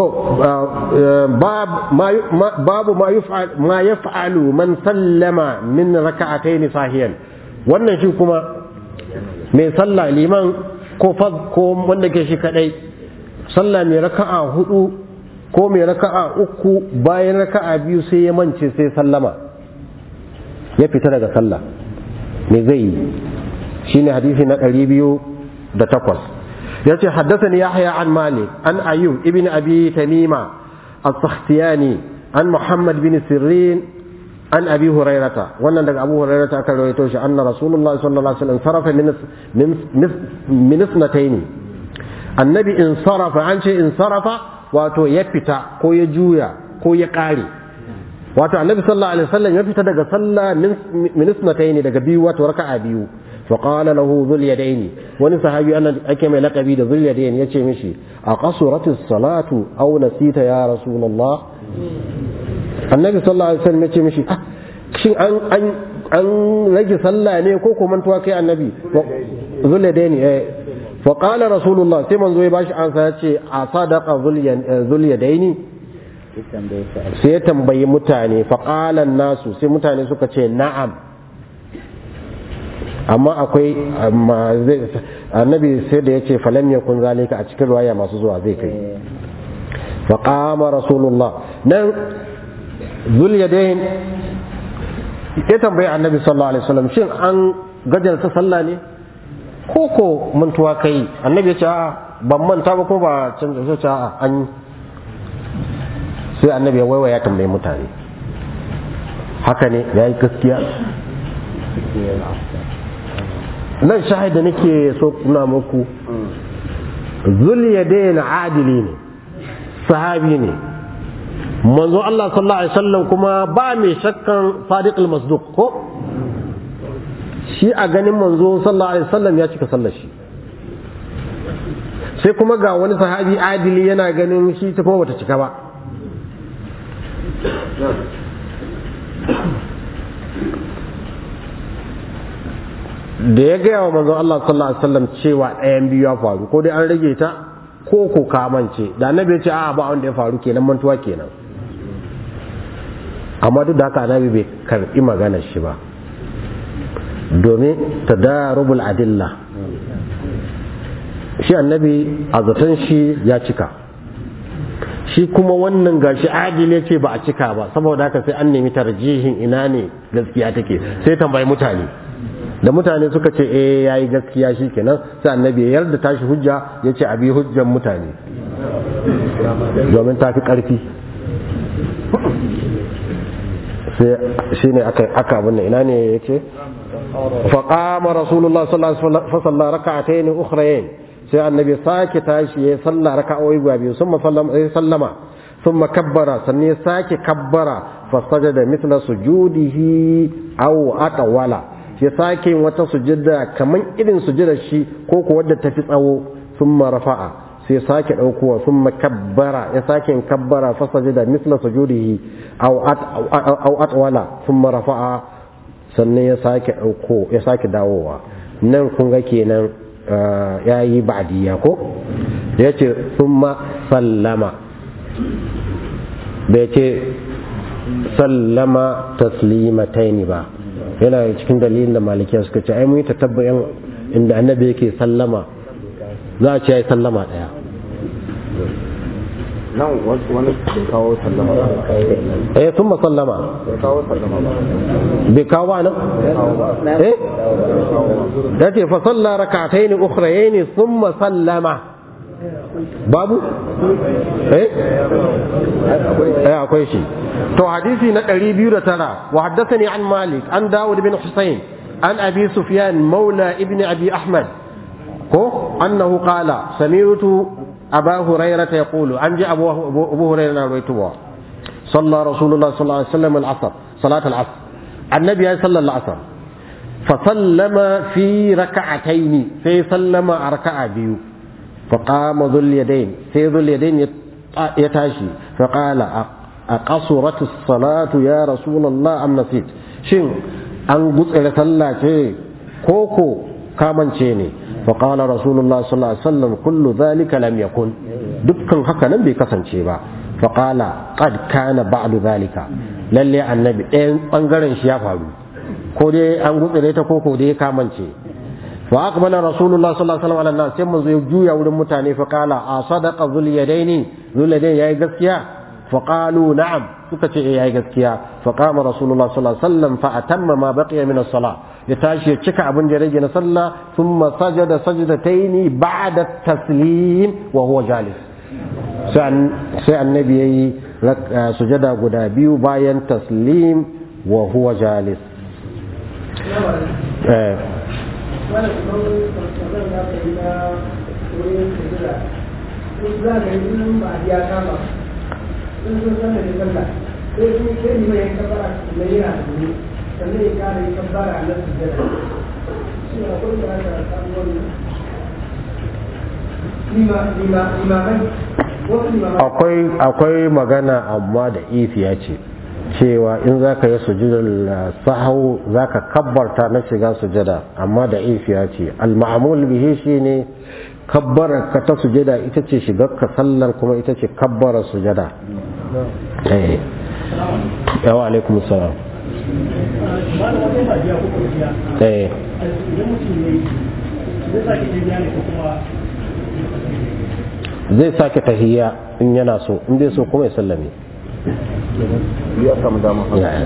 babu ma ya fa'alu man sallama min raka'atayn sahiyan wannan shi kuma mai sallah liman ko ko wanda ke shi kadai sallah mai raka'a hudu ko mai raka'a uku bayan raka'a biyu sai ya mance sai sallama ya fita daga sallah me zai yi shine hadisi na ɗari biyu da takwas ya ce haddasani yahya an malik an ayyub ibn abi tamima as-sakhtiyani an muhammad bin sirrin an abi hurairata wannan daga abu hurairata aka rawaito shi anna rasulullah sallallahu alaihi wasallam sarafa min min isnatayn annabi in sarafa an ce in sarafa wato ya fita ko ya juya ko ya kare wato annabi sallallahu alaihi wasallam ya fita daga sallah min isnatayn daga biyu wato raka'a biyu فقال له ذو اليدين وني صحابي انا اكي mai lakabi da ذو اليدين yace mishi aqasurat as-salatu aw nasita ya rasulullah annabi sallallahu alaihi wasallam yace mishi shin an an an rage sallah ne ko ko mantuwa kai annabi ذو اليدين eh fa qala rasulullah sai manzo ya bashi ansa yace a sadaqa ذو اليدين sai ya tambayi mutane fa qala nasu sai mutane suka ce na'am amma akwai annabi sai da ya ce falam ya kun zalika a cikin ruwaya masu zuwa zai kai faƙama rasulullah nan zulyadain ya tambayi annabi sallallahu alaihi wasallam shin an gajarta sallah ne ko ko mantuwa kai annabi ya ce a'a ban manta ba ko ba canza sai ce a'a an sai annabi ya waiwaya ya tambayi mutane haka ne ya yi gaskiya nan shahida nake so kuna muku zuliyadain adili ne sahabi ne manzo Allah sallallahu alaihi wasallam kuma ba mai shakkan sadiq al-masduq ko shi a ganin manzo sallallahu alaihi wasallam ya cika sallar shi sai kuma ga wani sahabi adili yana ganin shi ta kuma bata cika ba da ya gaya wa manzon Allah sallallahu alaihi wasallam cewa ɗayan biyu ya faru ko dai an rage ta ko ko kamance da annabi ya ce a ba wanda ya faru kenan mantuwa kenan amma duk da haka annabi bai karbi maganar shi ba domin tadarubul adilla shi annabi a zaton shi ya cika shi kuma wannan gashi adil ya ce ba a cika ba saboda haka sai an nemi tarjihin ina ne gaskiya take sai tambayi mutane da mutane suka ce eh yayi gaskiya shi kenan sai annabi ya yarda tashi hujja ya ce abi hujjan mutane domin ta fi ƙarfi sai shi ne aka abin ina ne ya ce faƙama rasulullah sallallahu alaihi wasallam raka'atayn ukhrayn sai annabi sake tashi ya salla raka'o'i guda biyu sun sallama ثم كبر سني ساكي كبر فسجد مثل سجوده أو أطول ya sake wata sujada kaman irin sujadar shi ko ko wadda tafi tsawo thumma rafa'a sai sake daukowa thumma kabbara ya sake kabbara fa sajada misla sujudihi aw aw atwala thumma rafa'a sannan ya sake dauko ya sake dawowa nan kun ga kenan yayi ba'diya ko yace thumma sallama bai ce sallama taslimataini ba yana cikin dalilin da malikiya suka ce ai mun yi tatabbayan inda annabi yake sallama za a ce ya yi sallama daya nan wani bai kawo sallama ba eh sun sallama bai kawo sallama ba bai kawo ba nan eh da ce fa salla rak'atayn ukhrayn thumma sallama babu eh eh akwai shi to hadisi na 209 wa haddathani an malik an daud bin husayn an abi sufyan maula ibn abi ahmad ko annahu qala sami'tu aba hurairah yaqulu an ji abu abu hurairah rawaituwa صلى رسول الله صلى الله عليه وسلم العصر صلاة العصر النبي صلى الله عليه وسلم فسلم في ركعتين في سلم ركعة بيو فقام ذو اليدين في ذو اليدين يتاشي فقال أقصرت الصلاة يا رسول الله أم نسيت شن أن قصر صلاة كوكو كامن شيني فقال رسول الله صلى الله عليه وسلم كل ذلك لم يكن دكان هكا نبي كسن شيبا فقال قد كان بعد ذلك lalle annabi ɗayan ɓangaren shi ya faru ko dai an gutsire ta ko ko dai kamance fa aqbala rasulullah sallallahu alaihi wasallam ala sai mun zo juya wurin mutane fa qala a sadaqa zul yadaini zul yadaini yayi gaskiya fa qalu na'am suka ce yayi gaskiya fa qama rasulullah sallallahu alaihi wasallam fa atamma ma baqiya min as-salah ya tashi ya cika abin da rage na sallah thumma sajada sajdataini ba'da taslim wa huwa jalis sai annabi yayi sujada guda biyu bayan taslim wa huwa jalis eh wani kuma kamar da aka yi na wurin sujira sun za ka yi sunan ba a biya kama sun sun sanar da sallah sai sun sai ni mai kabbara na yana da wuri sannan ya kara yi kabbara na sujira shi na kuma da aka samu wannan limamai wasu limamai akwai akwai magana amma da ifiya ce cewa in za ka yi sujudar sahau za ka kabbarta na shiga sujada amma da ifiya ce al-ma'amul bihi shine kabbara ka ta sujada ita ce shigar ka sallar kuma ita ce kabbara sujada eh yawa alaikum salam ba da wata ba biya ko kuma biya eh idan mutum ya yi zai sake biya ne ko kuma zai sake tahiyya in yana so in zai so kuma ya sallame ya samu dama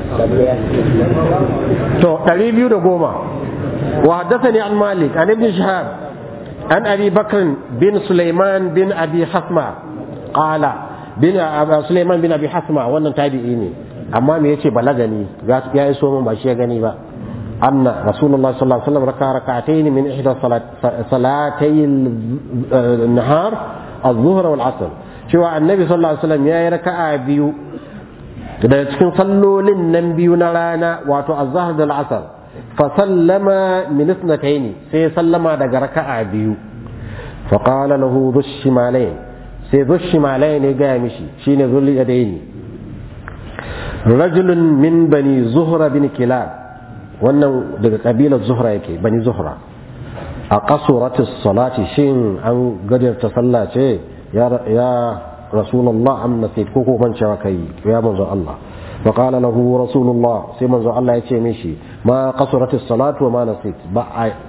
to 210 wa haddathani an malik an ibn shihab an abi bakr bin sulaiman bin abi hasma qala bin Abu sulaiman bin abi hasma wannan tabi'i ne amma me yace balagani ya yi so mun ba shi ya gani ba anna rasulullah sallallahu alaihi wasallam raka rak'atayn min ihda salatay an-nahar الظهر والعصر cewa annabi sallallahu alaihi wasallam yayi raka'a biyu daga cikin sallolin nan biyu na rana wato az-zahr da al-asr fa sallama min ithnatayn sai sallama daga raka'a biyu fa qala lahu dhushimalayn sai dhushimalayn ya ga mishi shine dhul yadaini rajulun min bani zuhra bin kilab wannan daga kabilar zuhra yake bani zuhra a qasuratis salati shin an gajarta sallah ce ya ya rasulullah am nasit ko ko ban cewa kai ya manzo Allah fa qala lahu rasulullah sai manzo Allah ya ce mishi ma qasuratis salatu wa ma nasit ba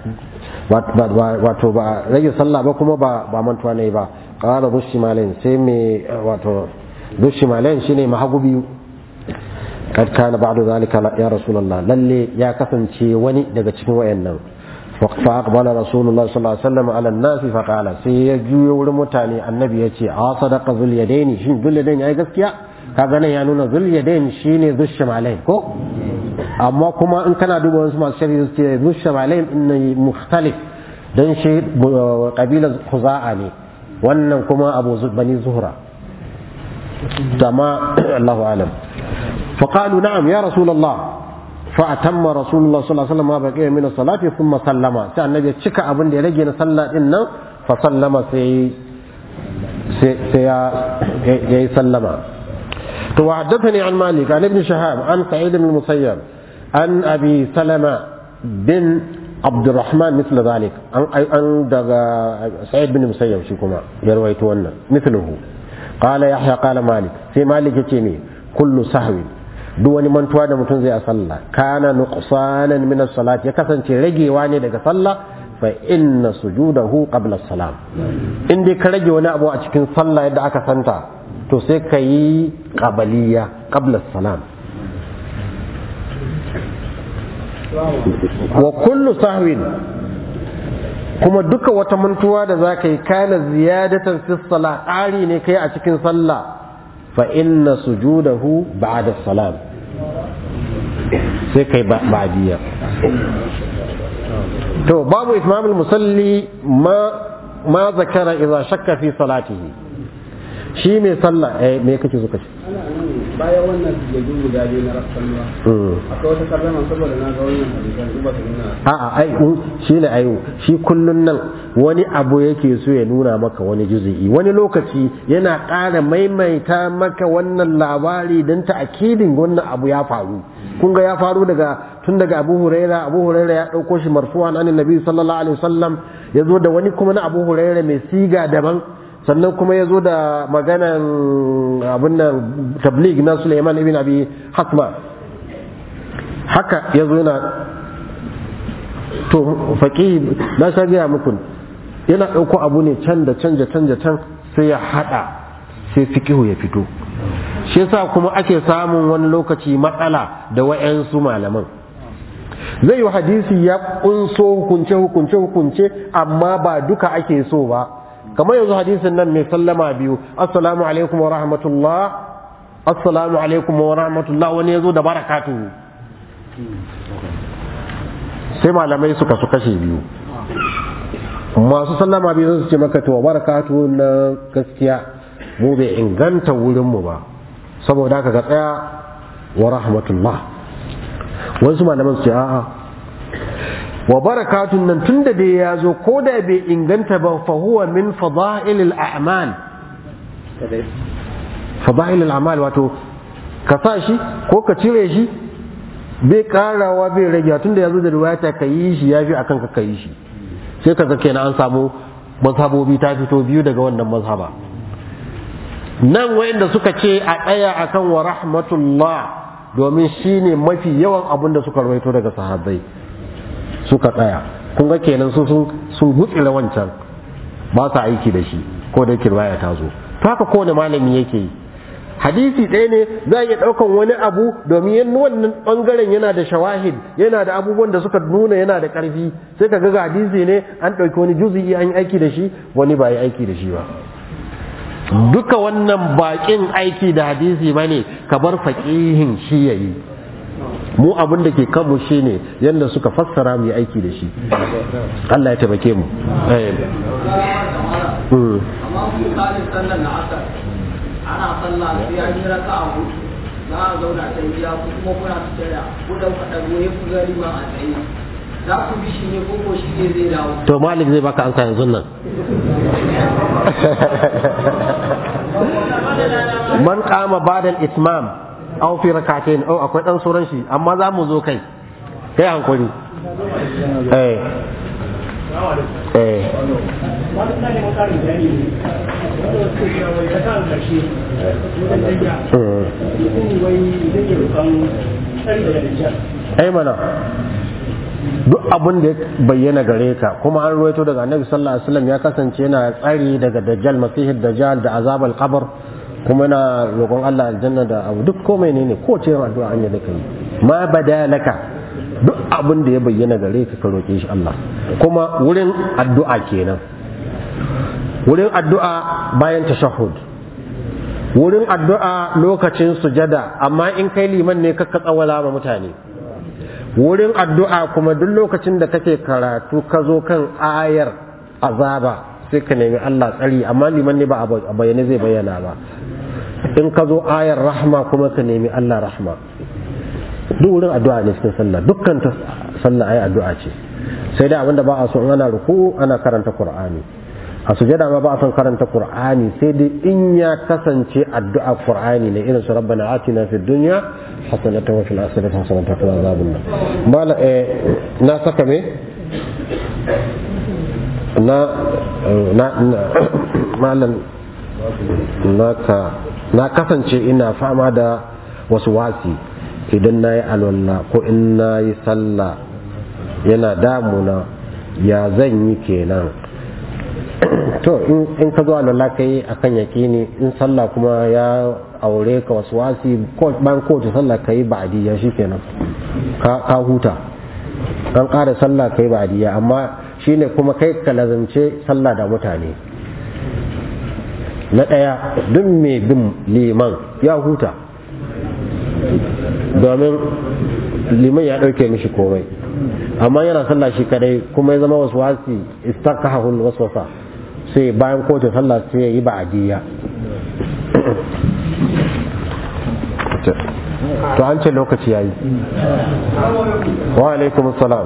wato ba rage sallah ba kuma ba ba mantuwa ne ba qala dushimalain sai me wato dushimalain shine mahagu biyu kad kana ba'du zalika ya rasulullah lalle ya kasance wani daga cikin wayannan fa aqbala rasulullah sallallahu alaihi wasallam ala an-nasi fa qala sai ya juyo wurin mutane annabi ya ce a sadaqa zul yadaini shin zul yadaini ai gaskiya kaga nan ya nuna zul yadaini shine dushimalain ko amma kuma in kana duba wasu masu shari'a su ce dushimalain in mukhtalif dan shi kabilar khuza'a ne wannan kuma abu bani zuhra dama Allahu alam فقالوا نعم يا رسول الله فأتم رسول الله صلى الله عليه وسلم ما بقي من الصلاة ثم سلم سأل النبي تشكى أبن دي رجي صلى إن فسلم سي سي سي سلم وحدثني عن مالك عن ابن شهاب عن سعيد بن المسيب عن أبي سلمة بن عبد الرحمن مثل ذلك عن عن سعيد بن المسيب شكما يرويت مثله قال يحيى قال مالك في مالك يتيمي كل سهو duk wani mantuwa da mutum zai a sallah kana nuqsanan min as-salat ya kasance ragewa ne daga sallah fa inna sujudahu qabla as-salam in dai ka rage wani abu a cikin sallah yadda aka santa to sai ka yi qabaliya qabla as-salam wa kullu sahwin kuma duka wata mantuwa da za ka yi kana ziyadatan fi salah ƙari ne kai a cikin sallah فإن سجوده بعد السلام sai kai ba'diyya to babu itmam musalli ma ma zakara idza shakka fi salatihi shi mai sallah eh me kake so kace bayan wannan sujadu guda biyu na rafsan ruwa akwai wata sallama saboda na ga wannan hadisan in ba su nuna a'a ai shi ne ayo shi kullun nan wani abu yake so ya nuna maka wani juzu'i wani lokaci yana ƙara maimaita maka wannan labari don ta akidin wannan abu ya faru kun ga ya faru daga tun daga abu huraira abu huraira ya ɗauko shi marfu'an an nabi sallallahu alaihi wasallam ya zo da wani kuma na abu huraira mai siga daban sannan kuma ya zo da maganan abin nan tablig na suleiman ibn abi hasma haka ya zo yana to faƙi na sha gaya muku yana ɗauko abu ne can da can da can da can sai ya haɗa sai fikihu ya fito shi yasa kuma ake samun wani lokaci matsala da wa'yansu malaman zai yi hadisi ya ƙunso hukunce hukunce hukunce amma ba duka ake so ba kamar yanzu hadisin nan mai sallama biyu assalamu alaikum wa rahmatullah assalamu alaikum wa rahmatullah wani ya zo da barakatuhu sai malamai suka su kashe biyu masu sallama biyu su ce maka to barakatu na gaskiya mu bai inganta wurinmu ba saboda haka ga tsaya wa rahmatullah wasu malaman su ce a'a wa barakatun nan tun da dai ya zo ko da bai inganta ba fa huwa min fada'ilil a'mal fada'ilil a'mal wato ka sa shi ko ka cire shi bai karawa bai rage tun da ya zo da riwayata ka yi shi ya fi akan ka ka yi shi sai ka zake na an samu mazhabobi ta fito biyu daga wannan mazhaba nan wayanda suka ce a tsaya akan wa rahmatullah domin shine mafi yawan abin da suka rawaito daga sahabbai suka tsaya kun ga kenan su sun sun gutsira wancan ba sa aiki da shi ko da riwaya ta zo to haka kowane malami yake yi hadisi ɗaya ne za a iya ɗaukan wani abu domin yin wannan ɓangaren yana da shawahid yana da abubuwan da suka nuna yana da ƙarfi sai ka ga hadisi ne an ɗauki wani juzi'i an yi aiki da shi wani ba yi aiki da shi ba duka wannan baƙin aiki da hadisi ba ne ka bar faƙihin shi ya yi mu abin da ke kanmu shi ne yadda suka fassara mu yi aiki da shi Allah ya taimake mu ana sallah sai an yi raka a hudu za a zauna ta gida ko kuma kuna tattara ko da kuka ɗago ya fi gari ba a tsaye za ku bi shi ne ko ko shi ne zai dawo to malik zai baka ansa yanzu nan man qama ba'da al-itmam aw fi rak'atayn aw akwai dan sauran shi amma za mu zo kai kai hankuri eh eh wani ina neman ƙarin bayani ne wanda wasu ke cewa wai ta kan ƙarshe wajen danya mm. mutum wai zai iya roƙon tsari daga dajjal ai mana duk abin da ya bayyana gare ka kuma an ruwaito daga annabi sallallahu alaihi wasallam ya kasance yana tsari daga dajjal masihid dajjal da azabal qabr kuma yana roƙon Allah aljanna da abu duk komai ne ne ko ce addu'a an yi da kai ma badalaka duk abin da ya bayyana gare ka ka roƙe shi Allah kuma wurin addu'a kenan wurin addu'a bayan tashahhud wurin addu'a lokacin sujada amma in kai liman ne ka tsawala ma mutane wurin addu'a kuma duk lokacin da kake karatu ka zo kan ayar azaba sai ka nemi Allah tsari amma liman ne ba a bayyane zai bayyana ba in ka zo ayar rahma kuma ka nemi Allah rahma duk wurin addu'a ne cikin sallah dukkan ta sallah ayi addu'a ce sai dai abinda ba a so in ana ruku ana karanta qur'ani a sujada ma ba a son karanta qur'ani sai dai in ya kasance addu'a qur'ani ne irin su rabbana atina fid dunya hasanatan wa fil akhirati hasanatan wa qina adhaban nar bala eh na saka me na na malam naka na kasance ina fama da wasu wasi idan na yi alwala ko in na yi sallah yana damuna ya zan yi kenan to in ka zo alwala ka yi a kan yaƙini in sallah kuma ya aure ka wasu wasi bayan kowace sallah ka yi ba'adiyya shi kenan ka huta an ƙara sallah ka yi ba'adiyya amma shine kuma kai ka lazance sallah da mutane na ɗaya duk mai bin liman ya huta domin liman ya ɗauke mishi komai amma yana sallah shi kadai kuma ya zama wasu wasi istakahul waswasa sai bayan kowace sallah sai ya yi ba'adiyya to an ce lokaci ya yi wa alaikum salam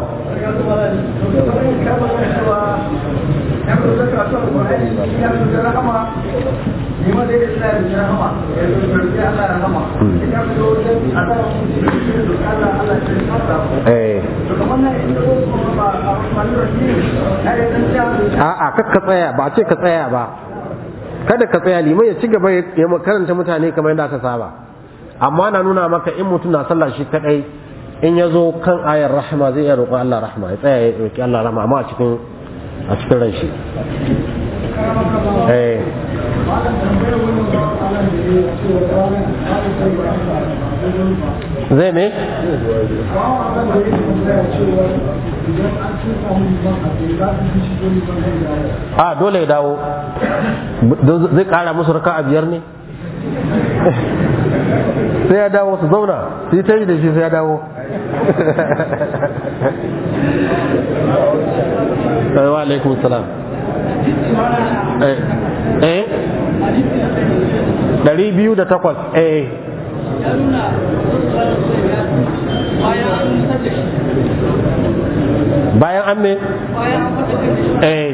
a'a kakka tsaya ba a ce ka tsaya ba kada ka tsaya liman ya ci gaba ya karanta mutane kamar yadda aka saba amma na nuna maka in mutum na sallah shi kadai in ya zo kan ayar rahama zai iya roƙon Allah rahama ya tsaya ya roƙi Allah rahama amma a cikin a cikin ran shi eh zai ne a dole ya dawo zai kara musu raka a biyar ne sai ya dawo su zauna su yi ta da shi sai ya dawo wa alaikun salam eh ɗari biyu da takwas eh bayan an me eh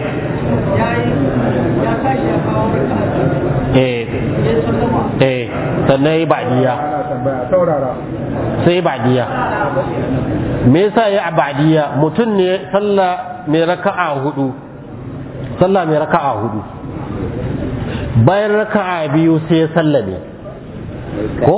eh eh sannan yi badiya sai badiya me yasa ya badiya mutum ne sallah mai raka'a hudu sallah mai raka'a hudu bayan raka'a biyu sai ya sallame ko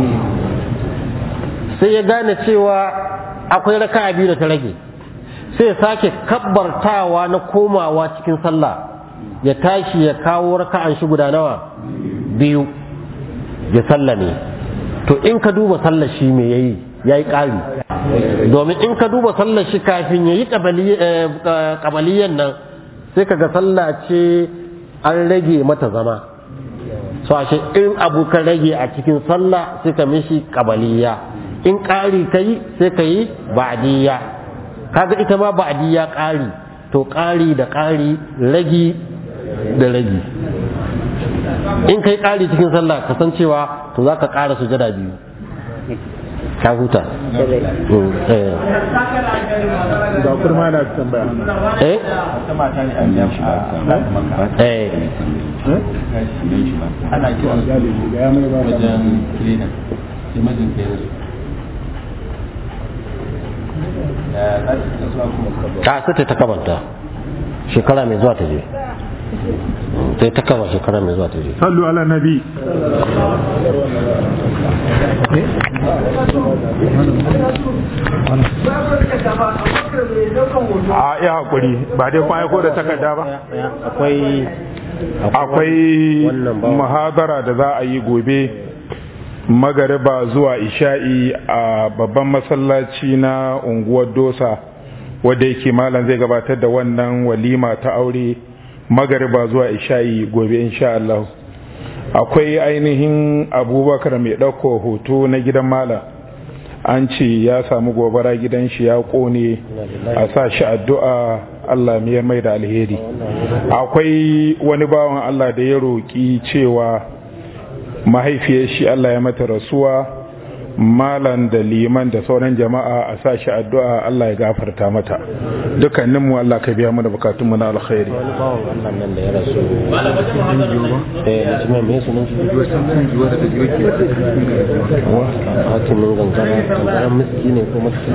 sai ya gane cewa akwai raka'a biyu da ta rage sai ya sake kabbartawa na komawa cikin sallah ya tashi ya kawo raka'an shi guda nawa biyu ya sallame to in ka duba sallar shi me yayi yayi ƙari domin in ka duba sallar shi kafin yayi kabaliyan nan sai kaga sallah ce an rage mata zama so ashe in abu ka rage a cikin sallah sai ka mishi kabaliya in ƙari ka yi sai ka yi ba'diyya kaga ita ma ba'diyya ƙari to ƙari da ƙari ragi da ragi in kai ƙari cikin sallah ka san cewa to za ka ƙara sujada biyu ka huta ga kurma na tambaya eh eh ana kiran ya mai ba wajen kilina sai mijin ta yanzu ta sai ta kabanta shekara mai zuwa ta je sai ta kaba shekara mai zuwa ta je sallu ala nabi a iya hakuri ba dai kun aiko da takarda ba akwai akwai wannan ba muhadara da za a yi gobe magariba zuwa isha'i a babban masallaci na unguwar dosa wadda yake malam zai gabatar da wannan walima ta aure magariba zuwa isha'i gobe insha Allah akwai ainihin abubakar mai ɗauko hoto na gidan malam an ce ya samu gobara gidan shi ya kone a sa shi addu'a Allah mai mai da alheri akwai wani bawan Allah da ya roƙi cewa mahaifiyar shi Allah ya mata rasuwa malan da liman da sauran jama'a a sa shi addu'a Allah ya gafarta mata dukkaninmu Allah ka biya mu da bukatunmu na alkhairi wani bawan Allah nan da ya rasu eh mutumin mai sunan shi hatimin gangara gangaran miski ne ko miski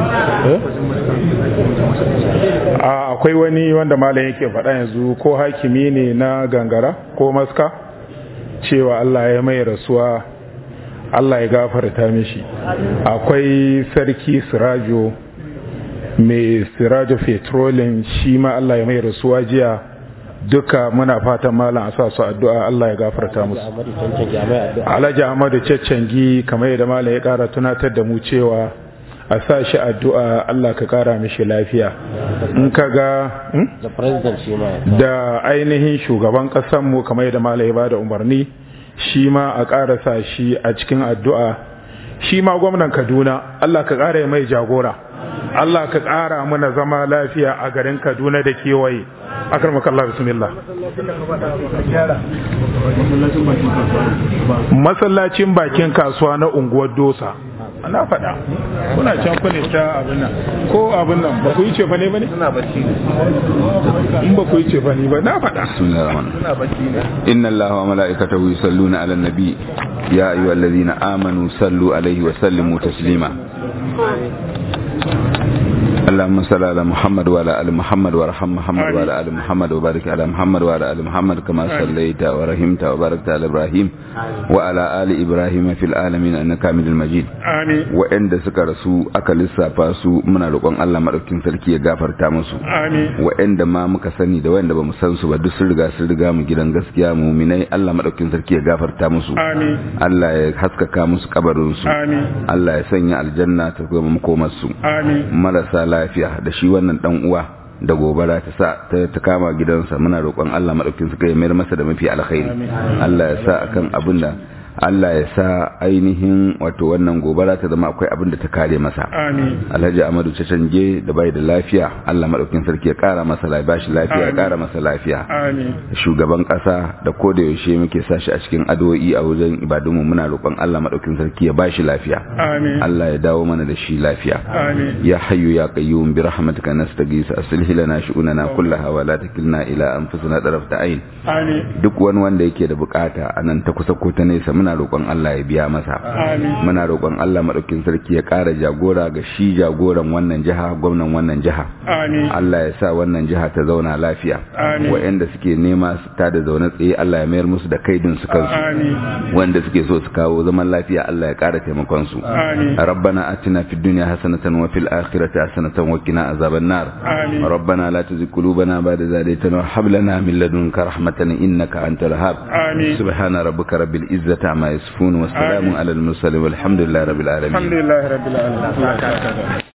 a akwai wani wanda malam yake faɗa yanzu ko hakimi ne na gangara ko maska cewa Allah ya mai rasuwa Allah ya gafarta mishi akwai sarki sirajo mai sirajo petrolin shi ma Allah ya mai rasuwa jiya duka muna fatan malam a sa su addu'a Allah ya gafarta musu Ahmadu Cancan jami'a addu'a Alhaji Ahmadu Caccangi kamar yadda malam ya kara tunatar da mu cewa a sa shi addu'a Allah ka kara mishi lafiya in ka ga hmm? da president shi ma da ainihin shugaban mu kamar yadda malam ya bada umarni shi ma a ƙara sa shi a cikin addu'a shi ma gwamnan Kaduna Allah ka ƙara mai jagora Allah ka ƙara mana zama lafiya a garin Kaduna da kewaye akarmakallah bismillah masallacin bakin kasuwa na unguwar dosa na faɗa kuna can kune ta abin nan ko abin nan ba ku yi cefa ne ba ne? suna bacci in ba ku yi cefa ne ba na faɗa بسم الله الرحمن الرحيم إن الله وملائكته يصلون على النبي يا أيها الذين آمنوا صلوا عليه وسلموا تسليما اللهم صل على محمد وعلى ال محمد وارحم محمد وعلى ال محمد وبارك على محمد وعلى ال محمد كما صليت ورحمت وباركت على ابراهيم وعلى ال ابراهيم في العالمين انك حميد مجيد amin wa'anda suka rasu aka lissafa su muna roƙon Allah madaukakin sarki ya gafarta musu amin wa'anda ma muka sani da wa'anda bamu san su ba duk sun riga sun riga mu gidan gaskiya muminai Allah madaukakin sarki ya gafarta musu amin Allah ya haskaka musu kabarin su amin Allah ya sanya aljanna ta zama makomar su amin marasa lafiya da shi wannan dan uwa da gobara ta sa ta, ta kama gidansa muna roƙon Allah madaukakin sarki ya mayar masa da mafi alkhairi Allah ya sa akan abin da Allah ya sa ainihin wato wannan gobara ta zama akwai abin da ta kare masa amin Alhaji Amadu Cacanje da bai da lafiya Allah madaukakin sarki ya kara masa lafiya bashi lafiya ya kara masa lafiya amin shugaban kasa da ko da yaushe muke sashi a cikin addu'o'i a wajen ibadunmu muna roƙon Allah madaukakin sarki ya bashi lafiya amin Allah ya dawo mana da shi lafiya amin ya hayyu ya qayyum bi rahmatika nastaghith aslih lana shu'unana kullaha wa la takilna ila anfusina tarafta ayn amin duk wani wanda yake da bukata anan ta kusa ko ta nesa muna roƙon Allah ya biya masa amin muna roƙon Allah madaukakin sarki ya ƙara jagora ga shi jagoran wannan jiha gwamnan wannan jiha amin Allah ya sa wannan jiha ta zauna lafiya Amin. waɗanda suke nema su ta da zaune tsaye Allah ya mayar musu da kaidin su kansu amin wanda suke so su kawo zaman lafiya Allah ya ƙara taimakon su amin ربنا آتنا في الدنيا حسنة وفي الآخرة حسنة وقنا عذاب النار آمين. ربنا لا تزغ قلوبنا بعد إذ هديتنا وهب لنا من لدنك رحمة إنك أنت الوهاب آمين. سبحان ربك رب العزة عما يصفون وسلام آمين. على المرسلين والحمد لله رب العالمين alhamdulillah rabbil alamin